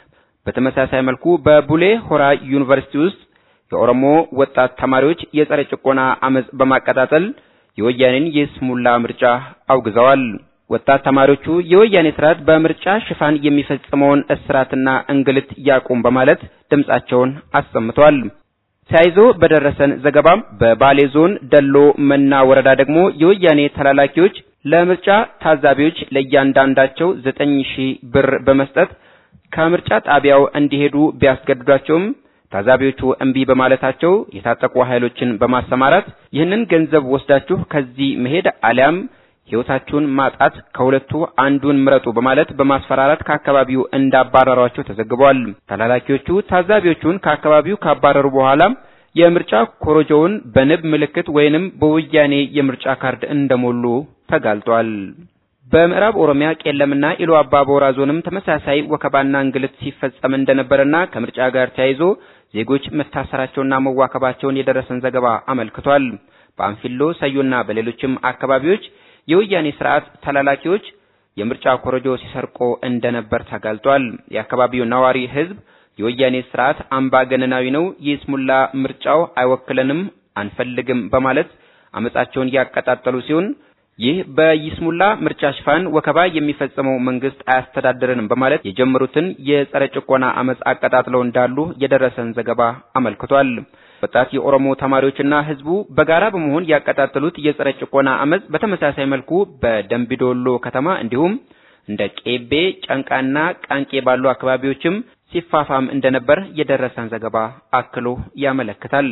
በተመሳሳይ መልኩ በቡሌ ሆራ ዩኒቨርሲቲ ውስጥ የኦሮሞ ወጣት ተማሪዎች የጸረ ጭቆና አመጽ በማቀጣጠል የወያኔን የስሙላ ምርጫ አውግዘዋል። ወጣት ተማሪዎቹ የወያኔ ስርዓት በምርጫ ሽፋን የሚፈጽመውን እስራትና እንግልት ያቁም በማለት ድምጻቸውን አሰምተዋል። ተያይዞ በደረሰን ዘገባም በባሌ ዞን ደሎ መና ወረዳ ደግሞ የወያኔ ተላላኪዎች ለምርጫ ታዛቢዎች ለእያንዳንዳቸው ዘጠኝ ሺህ ብር በመስጠት ከምርጫ ጣቢያው እንዲሄዱ ቢያስገድዷቸውም ታዛቢዎቹ እምቢ በማለታቸው የታጠቁ ኃይሎችን በማሰማራት ይህንን ገንዘብ ወስዳችሁ ከዚህ መሄድ አሊያም ሕይወታችሁን ማጣት ከሁለቱ አንዱን ምረጡ በማለት በማስፈራራት ከአካባቢው እንዳባረሯቸው ተዘግቧል። ተላላኪዎቹ ታዛቢዎቹን ከአካባቢው ካባረሩ በኋላ የምርጫ ኮረጆውን በንብ ምልክት ወይንም በወያኔ የምርጫ ካርድ እንደሞሉ ተጋልጧል። በምዕራብ ኦሮሚያ ቄለምና ኢሉ አባቦራ ዞንም ተመሳሳይ ወከባና እንግልት ሲፈጸም እንደነበረና ከምርጫ ጋር ተያይዞ ዜጎች መታሰራቸውና መዋከባቸውን የደረሰን ዘገባ አመልክቷል። በአንፊሎ ሰዮና በሌሎችም አካባቢዎች የወያኔ ስርዓት ተላላኪዎች የምርጫ ኮረጆ ሲሰርቆ እንደነበር ተጋልጧል። የአካባቢው ነዋሪ ህዝብ የወያኔ ስርዓት አምባገነናዊ ነው፣ የስሙላ ምርጫው አይወክለንም፣ አንፈልግም በማለት አመጻቸውን ያቀጣጠሉ ሲሆን ይህ በይስሙላ ምርጫ ሽፋን ወከባ የሚፈጸመው መንግስት አያስተዳድረንም በማለት የጀመሩትን የጸረ ጭቆና አመጽ አቀጣጥለው እንዳሉ የደረሰን ዘገባ አመልክቷል። ወጣት የኦሮሞ ተማሪዎችና ህዝቡ በጋራ በመሆን ያቀጣጠሉት የጸረ ጭቆና አመጽ በተመሳሳይ መልኩ በደምቢዶሎ ከተማ እንዲሁም እንደ ቄቤ፣ ጨንቃና ቃንቄ ባሉ አካባቢዎችም ሲፋፋም እንደነበር የደረሰን ዘገባ አክሎ ያመለክታል።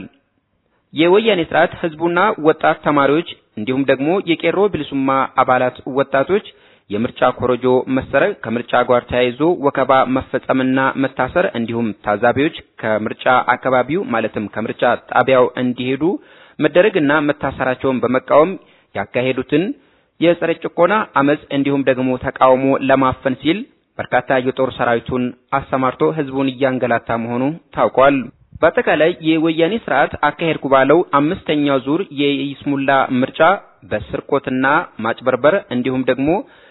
የወያኔ ስርዓት ህዝቡና ወጣት ተማሪዎች እንዲሁም ደግሞ የቄሮ ብልሱማ አባላት ወጣቶች የምርጫ ኮረጆ መሰረቅ ከምርጫ ጋር ተያይዞ ወከባ መፈጸምና መታሰር እንዲሁም ታዛቢዎች ከምርጫ አካባቢው ማለትም ከምርጫ ጣቢያው እንዲሄዱ መደረግና መታሰራቸውን በመቃወም ያካሄዱትን የጸረ ጭቆና አመጽ እንዲሁም ደግሞ ተቃውሞ ለማፈን ሲል በርካታ የጦር ሰራዊቱን አሰማርቶ ህዝቡን እያንገላታ መሆኑ ታውቋል። በአጠቃላይ የወያኔ ስርዓት አካሄድኩ ባለው አምስተኛው ዙር የይስሙላ ምርጫ በስርቆትና ማጭበርበር እንዲሁም ደግሞ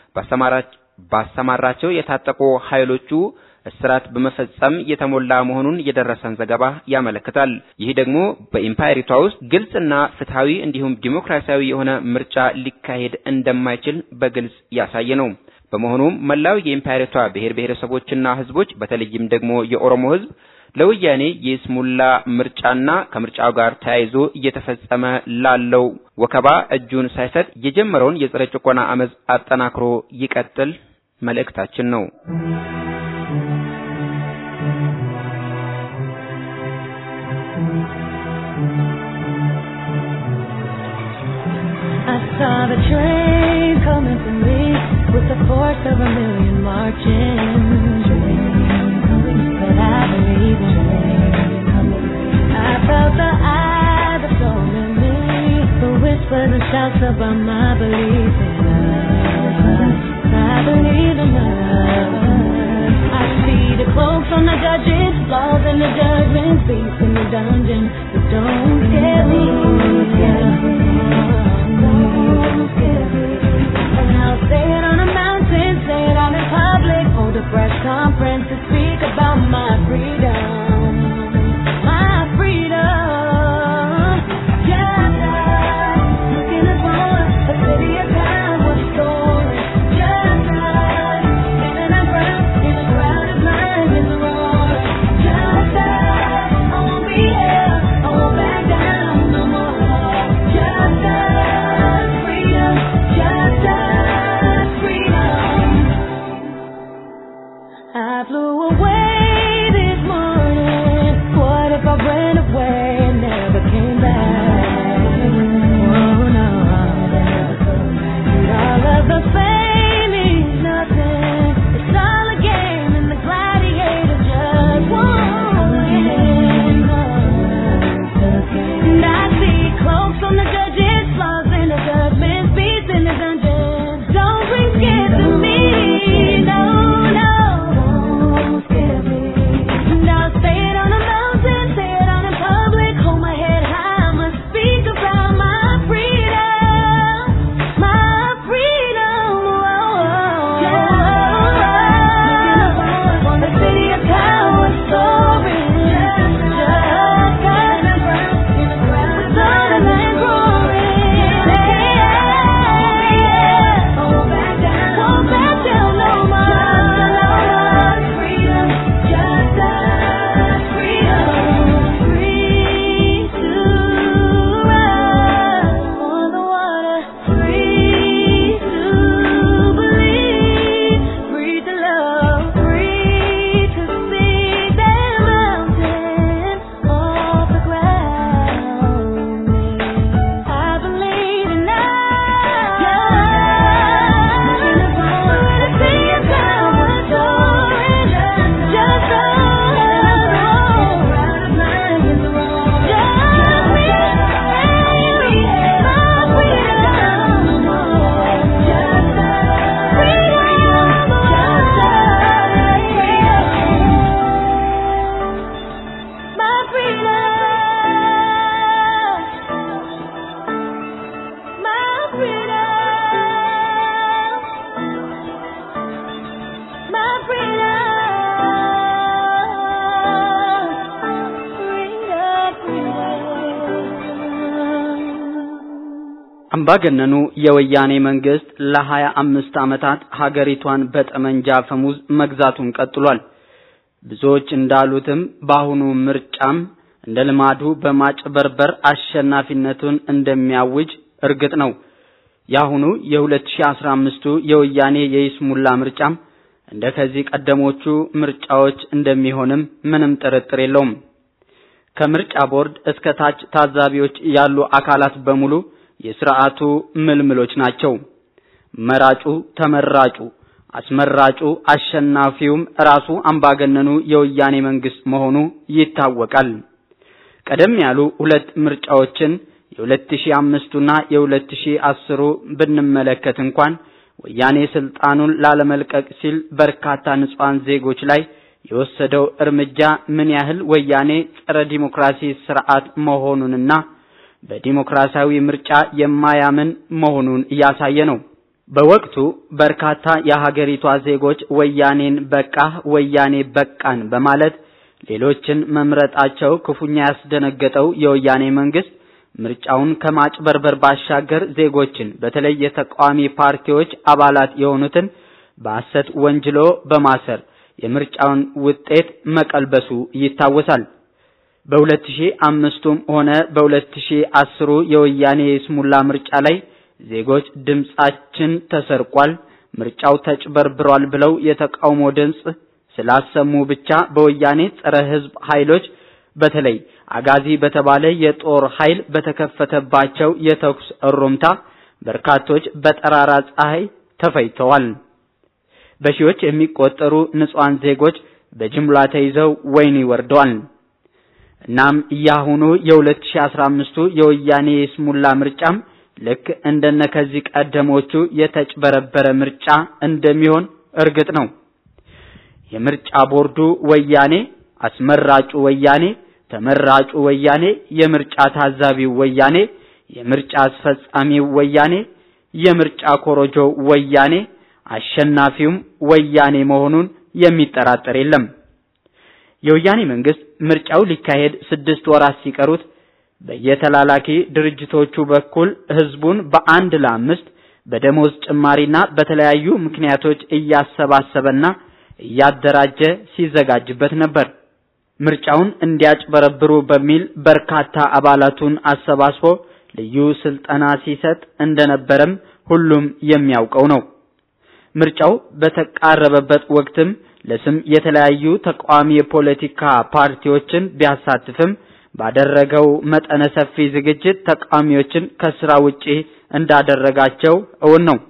ባሰማራቸው የታጠቁ ኃይሎቹ እስራት በመፈጸም የተሞላ መሆኑን የደረሰን ዘገባ ያመለክታል። ይህ ደግሞ በኢምፓየሪቷ ውስጥ ግልጽና ፍትሃዊ እንዲሁም ዲሞክራሲያዊ የሆነ ምርጫ ሊካሄድ እንደማይችል በግልጽ ያሳየ ነው። በመሆኑም መላው የኢምፓየሪቷ ብሔር ብሔረሰቦችና ህዝቦች በተለይም ደግሞ የኦሮሞ ህዝብ ለወያኔ የስሙላ ምርጫና ከምርጫው ጋር ተያይዞ እየተፈጸመ ላለው ወከባ እጁን ሳይሰጥ የጀመረውን የጸረ ጭቆና አመፅ አጠናክሮ ይቀጥል መልእክታችን ነው። I saw the train coming for me with the force of a million marching. But I believe in I felt the eyes that told me the whispers and shouts about my belief in love. I believe in love. I see the cloaks on the judges, laws in the judgment, beasts in the dungeon. But don't scare me. Don't scare me. And I'll say it on a mountain, say it out in public, hold a press conference to speak about my freedom. My freedom. Just like looking at one, a city of God was stolen. Just like standing our ground in a crowded line in the roar. Just like I won't be held, I won't back down no more. Just like freedom, just like freedom. I flew away this morning. What if I ran away and never came back? Oh no. And all of the fame means nothing. It's all a game and the gladiator just won. And I see cloaks on the judges, flaws in the judgment, beasts in the dungeon. Don't bring scared to me, no, no. Don't scare me. And I'll say it on a mountain, say it out in public, hold my head high, I must speak about my freedom, my freedom. On the city of towers soaring, just like a ground, sun and roaring. Won't back down, won't back down no more. Freedom, just like freedom, free to run on the water, free to believe, free to love, free to see that mountain off the ground. I believe in My freedom. My freedom, my freedom, freedom, አምባገነኑ የወያኔ መንግስት ለሀያ አምስት ዓመታት ሀገሪቷን በጠመንጃ ፈሙዝ መግዛቱን ቀጥሏል። ብዙዎች እንዳሉትም በአሁኑ ምርጫም እንደ ልማዱ በማጭበርበር አሸናፊነቱን እንደሚያውጅ እርግጥ ነው። የአሁኑ የ2015ቱ የወያኔ የይስሙላ ምርጫም እንደ ከዚህ ቀደሞቹ ምርጫዎች እንደሚሆንም ምንም ጥርጥር የለውም። ከምርጫ ቦርድ እስከ ታች ታዛቢዎች ያሉ አካላት በሙሉ የስርዓቱ ምልምሎች ናቸው። መራጩ፣ ተመራጩ፣ አስመራጩ፣ አሸናፊውም ራሱ አምባገነኑ የወያኔ መንግስት መሆኑ ይታወቃል። ቀደም ያሉ ሁለት ምርጫዎችን የ2005ቱና የ2010ሩ ብንመለከት እንኳን ወያኔ ስልጣኑን ላለመልቀቅ ሲል በርካታ ንጹሃን ዜጎች ላይ የወሰደው እርምጃ ምን ያህል ወያኔ ጸረ ዲሞክራሲ ስርዓት መሆኑንና በዲሞክራሲያዊ ምርጫ የማያምን መሆኑን እያሳየ ነው። በወቅቱ በርካታ የሀገሪቷ ዜጎች ወያኔን በቃህ ወያኔ በቃን በማለት ሌሎችን መምረጣቸው ክፉኛ ያስደነገጠው የወያኔ መንግስት ምርጫውን ከማጭበርበር ባሻገር ዜጎችን በተለይ የተቃዋሚ ፓርቲዎች አባላት የሆኑትን በሐሰት ወንጅሎ በማሰር የምርጫውን ውጤት መቀልበሱ ይታወሳል። በ2005ቱም ሆነ በ2010ሩ የወያኔ የስሙላ ምርጫ ላይ ዜጎች ድምጻችን ተሰርቋል፣ ምርጫው ተጭበርብሯል ብለው የተቃውሞ ድምጽ ስላሰሙ ብቻ በወያኔ ጸረ ሕዝብ ኃይሎች በተለይ አጋዚ በተባለ የጦር ኃይል በተከፈተባቸው የተኩስ እሩምታ በርካቶች በጠራራ ፀሐይ ተፈጅተዋል። በሺዎች የሚቆጠሩ ንጹሃን ዜጎች በጅምላ ተይዘው ወህኒ ወርደዋል። እናም ያሁኑ የ2015ቱ የወያኔ የስሙላ ምርጫም ልክ እንደነ ከዚህ ቀደሞቹ የተጭበረበረ ምርጫ እንደሚሆን እርግጥ ነው። የምርጫ ቦርዱ ወያኔ፣ አስመራጩ ወያኔ፣ ተመራጩ ወያኔ፣ የምርጫ ታዛቢው ወያኔ፣ የምርጫ አስፈጻሚው ወያኔ፣ የምርጫ ኮሮጆ ወያኔ፣ አሸናፊውም ወያኔ መሆኑን የሚጠራጠር የለም። የወያኔ መንግስት ምርጫው ሊካሄድ ስድስት ወራት ሲቀሩት በየተላላኪ ድርጅቶቹ በኩል ህዝቡን በአንድ ለአምስት በደሞዝ ጭማሪና በተለያዩ ምክንያቶች እያሰባሰበና እያደራጀ ሲዘጋጅበት ነበር። ምርጫውን እንዲያጭበረብሩ በሚል በርካታ አባላቱን አሰባስቦ ልዩ ስልጠና ሲሰጥ እንደነበረም ሁሉም የሚያውቀው ነው። ምርጫው በተቃረበበት ወቅትም ለስም የተለያዩ ተቃዋሚ የፖለቲካ ፓርቲዎችን ቢያሳትፍም ባደረገው መጠነ ሰፊ ዝግጅት ተቃዋሚዎችን ከስራ ውጪ እንዳደረጋቸው እውን ነው።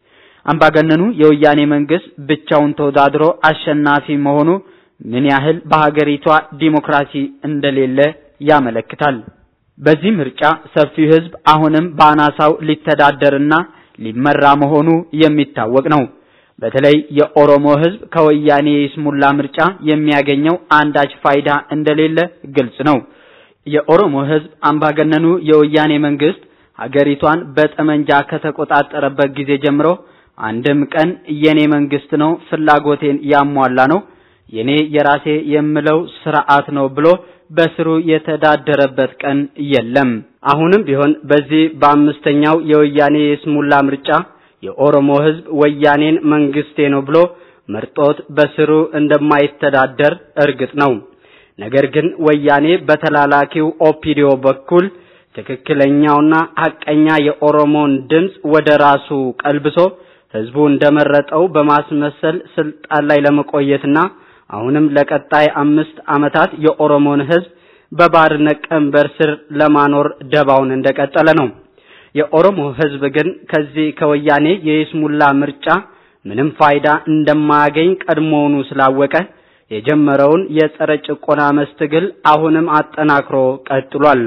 አምባገነኑ የወያኔ መንግስት ብቻውን ተወዳድሮ አሸናፊ መሆኑ ምን ያህል በሀገሪቷ ዲሞክራሲ እንደሌለ ያመለክታል። በዚህ ምርጫ ሰፊው ህዝብ አሁንም በአናሳው ሊተዳደርና ሊመራ መሆኑ የሚታወቅ ነው። በተለይ የኦሮሞ ህዝብ ከወያኔ የስሙላ ምርጫ የሚያገኘው አንዳች ፋይዳ እንደሌለ ግልጽ ነው። የኦሮሞ ህዝብ አምባገነኑ የወያኔ መንግስት ሀገሪቷን በጠመንጃ ከተቆጣጠረበት ጊዜ ጀምሮ አንድም ቀን የኔ መንግስት ነው፣ ፍላጎቴን ያሟላ ነው፣ የኔ የራሴ የምለው ስርዓት ነው ብሎ በስሩ የተዳደረበት ቀን የለም። አሁንም ቢሆን በዚህ በአምስተኛው የወያኔ የስሙላ ምርጫ የኦሮሞ ህዝብ ወያኔን መንግስቴ ነው ብሎ መርጦት በስሩ እንደማይተዳደር እርግጥ ነው። ነገር ግን ወያኔ በተላላኪው ኦፒዲዮ በኩል ትክክለኛውና ሐቀኛ የኦሮሞን ድምፅ ወደ ራሱ ቀልብሶ ህዝቡ እንደመረጠው በማስመሰል ስልጣን ላይ ለመቆየትና አሁንም ለቀጣይ አምስት ዓመታት የኦሮሞን ህዝብ በባርነት ቀንበር ስር ለማኖር ደባውን እንደቀጠለ ነው። የኦሮሞ ህዝብ ግን ከዚህ ከወያኔ የይስሙላ ምርጫ ምንም ፋይዳ እንደማያገኝ ቀድሞውኑ ስላወቀ የጀመረውን የጸረ ጭቆና መስትግል አሁንም አጠናክሮ ቀጥሏል።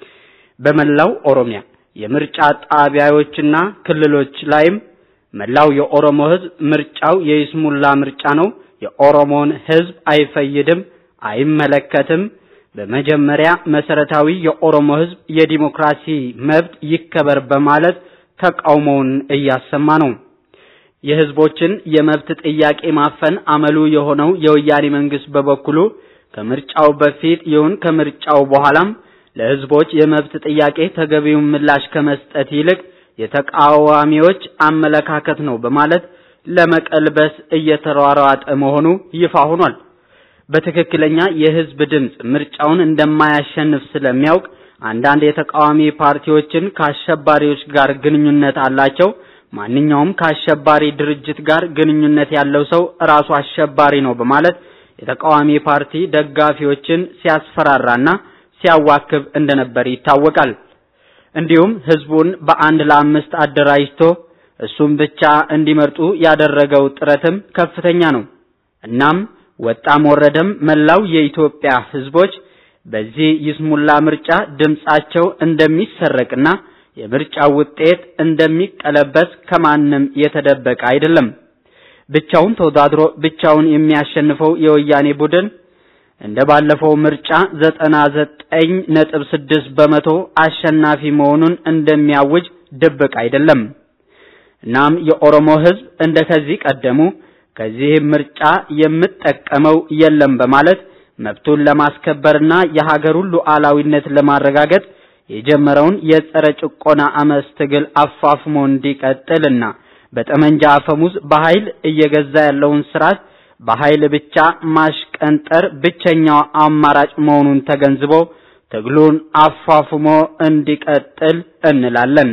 በመላው ኦሮሚያ የምርጫ ጣቢያዎችና ክልሎች ላይም መላው የኦሮሞ ህዝብ ምርጫው የይስሙላ ምርጫ ነው፣ የኦሮሞን ህዝብ አይፈይድም፣ አይመለከትም በመጀመሪያ መሰረታዊ የኦሮሞ ህዝብ የዲሞክራሲ መብት ይከበር በማለት ተቃውሞውን እያሰማ ነው። የህዝቦችን የመብት ጥያቄ ማፈን አመሉ የሆነው የወያኔ መንግስት በበኩሉ ከምርጫው በፊት ይሁን ከምርጫው በኋላም ለህዝቦች የመብት ጥያቄ ተገቢውን ምላሽ ከመስጠት ይልቅ የተቃዋሚዎች አመለካከት ነው በማለት ለመቀልበስ እየተሯሯጠ መሆኑ ይፋ ሆኗል። በትክክለኛ የህዝብ ድምፅ ምርጫውን እንደማያሸንፍ ስለሚያውቅ አንዳንድ የተቃዋሚ ፓርቲዎችን ከአሸባሪዎች ጋር ግንኙነት አላቸው፣ ማንኛውም ከአሸባሪ ድርጅት ጋር ግንኙነት ያለው ሰው ራሱ አሸባሪ ነው በማለት የተቃዋሚ ፓርቲ ደጋፊዎችን ሲያስፈራራና ሲያዋክብ እንደነበር ይታወቃል። እንዲሁም ህዝቡን በአንድ ለአምስት አደራጅቶ እሱም ብቻ እንዲመርጡ ያደረገው ጥረትም ከፍተኛ ነው። እናም ወጣም ወረደም መላው የኢትዮጵያ ህዝቦች በዚህ ይስሙላ ምርጫ ድምጻቸው እንደሚሰረቅና የምርጫው ውጤት እንደሚቀለበስ ከማንም የተደበቀ አይደለም። ብቻውን ተወዳድሮ ብቻውን የሚያሸንፈው የወያኔ ቡድን እንደ ባለፈው ምርጫ ዘጠና ዘጠኝ ነጥብ ስድስት በመቶ አሸናፊ መሆኑን እንደሚያውጅ ድብቅ አይደለም። እናም የኦሮሞ ህዝብ እንደ ከዚህ ቀደሙ ከዚህ ምርጫ የምጠቀመው የለም በማለት መብቱን ለማስከበርና የሀገሩን ሉዓላዊነት ለማረጋገጥ የጀመረውን የጸረ ጭቆና አመፅ ትግል አፋፍሞ እንዲቀጥልና በጠመንጃ አፈሙዝ በኃይል እየገዛ ያለውን ስርዓት በኃይል ብቻ ማሽቀንጠር ብቸኛው አማራጭ መሆኑን ተገንዝቦ ትግሉን አፋፍሞ እንዲቀጥል እንላለን።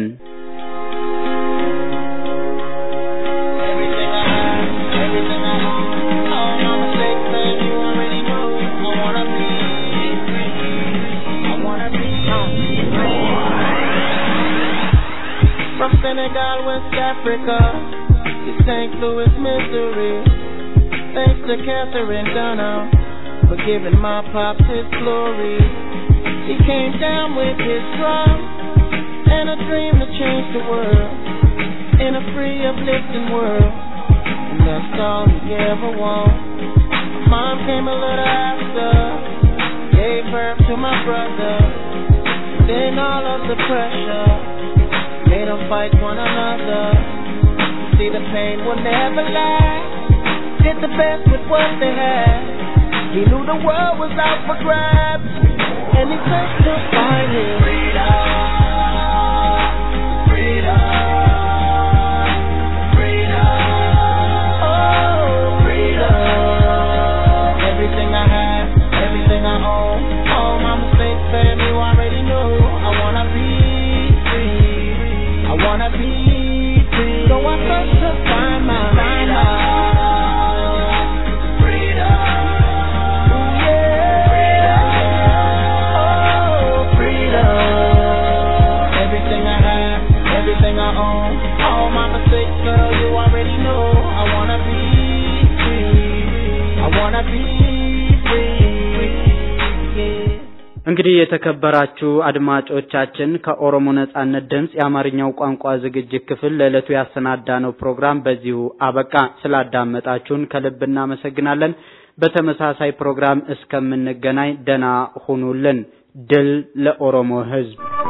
From Senegal, West Africa, to St. Louis, Missouri. Thanks to Catherine Dunham for giving my pops his glory. He came down with his drum and a dream to change the world in a free, uplifting world. And that's all he ever wanted. Mom came a little after, gave birth to my brother. Then all of the pressure made them fight one another. See, the pain will never last. Did the best with what they had. He knew the world was out for grabs, and he searched to find his freedom. Freedom. Freedom. Oh, freedom. Everything I have, everything I own, all my mistakes, baby, you already know. I wanna be free. I wanna be free. So I search to find my freedom. Freedom. Ooh, yeah. Oh, freedom. Everything I have, everything I own, all my mistakes, girl, you already know. I wanna be free. I wanna be free. Yeah. እንግዲህ የተከበራችሁ አድማጮቻችን ከኦሮሞ ነጻነት ድምፅ የአማርኛው ቋንቋ ዝግጅት ክፍል ለዕለቱ ያሰናዳነው ፕሮግራም በዚሁ አበቃ። ስላዳመጣችሁን ከልብ እናመሰግናለን። በተመሳሳይ ፕሮግራም እስከምንገናኝ ደና ሁኑልን። ድል ለኦሮሞ ሕዝብ!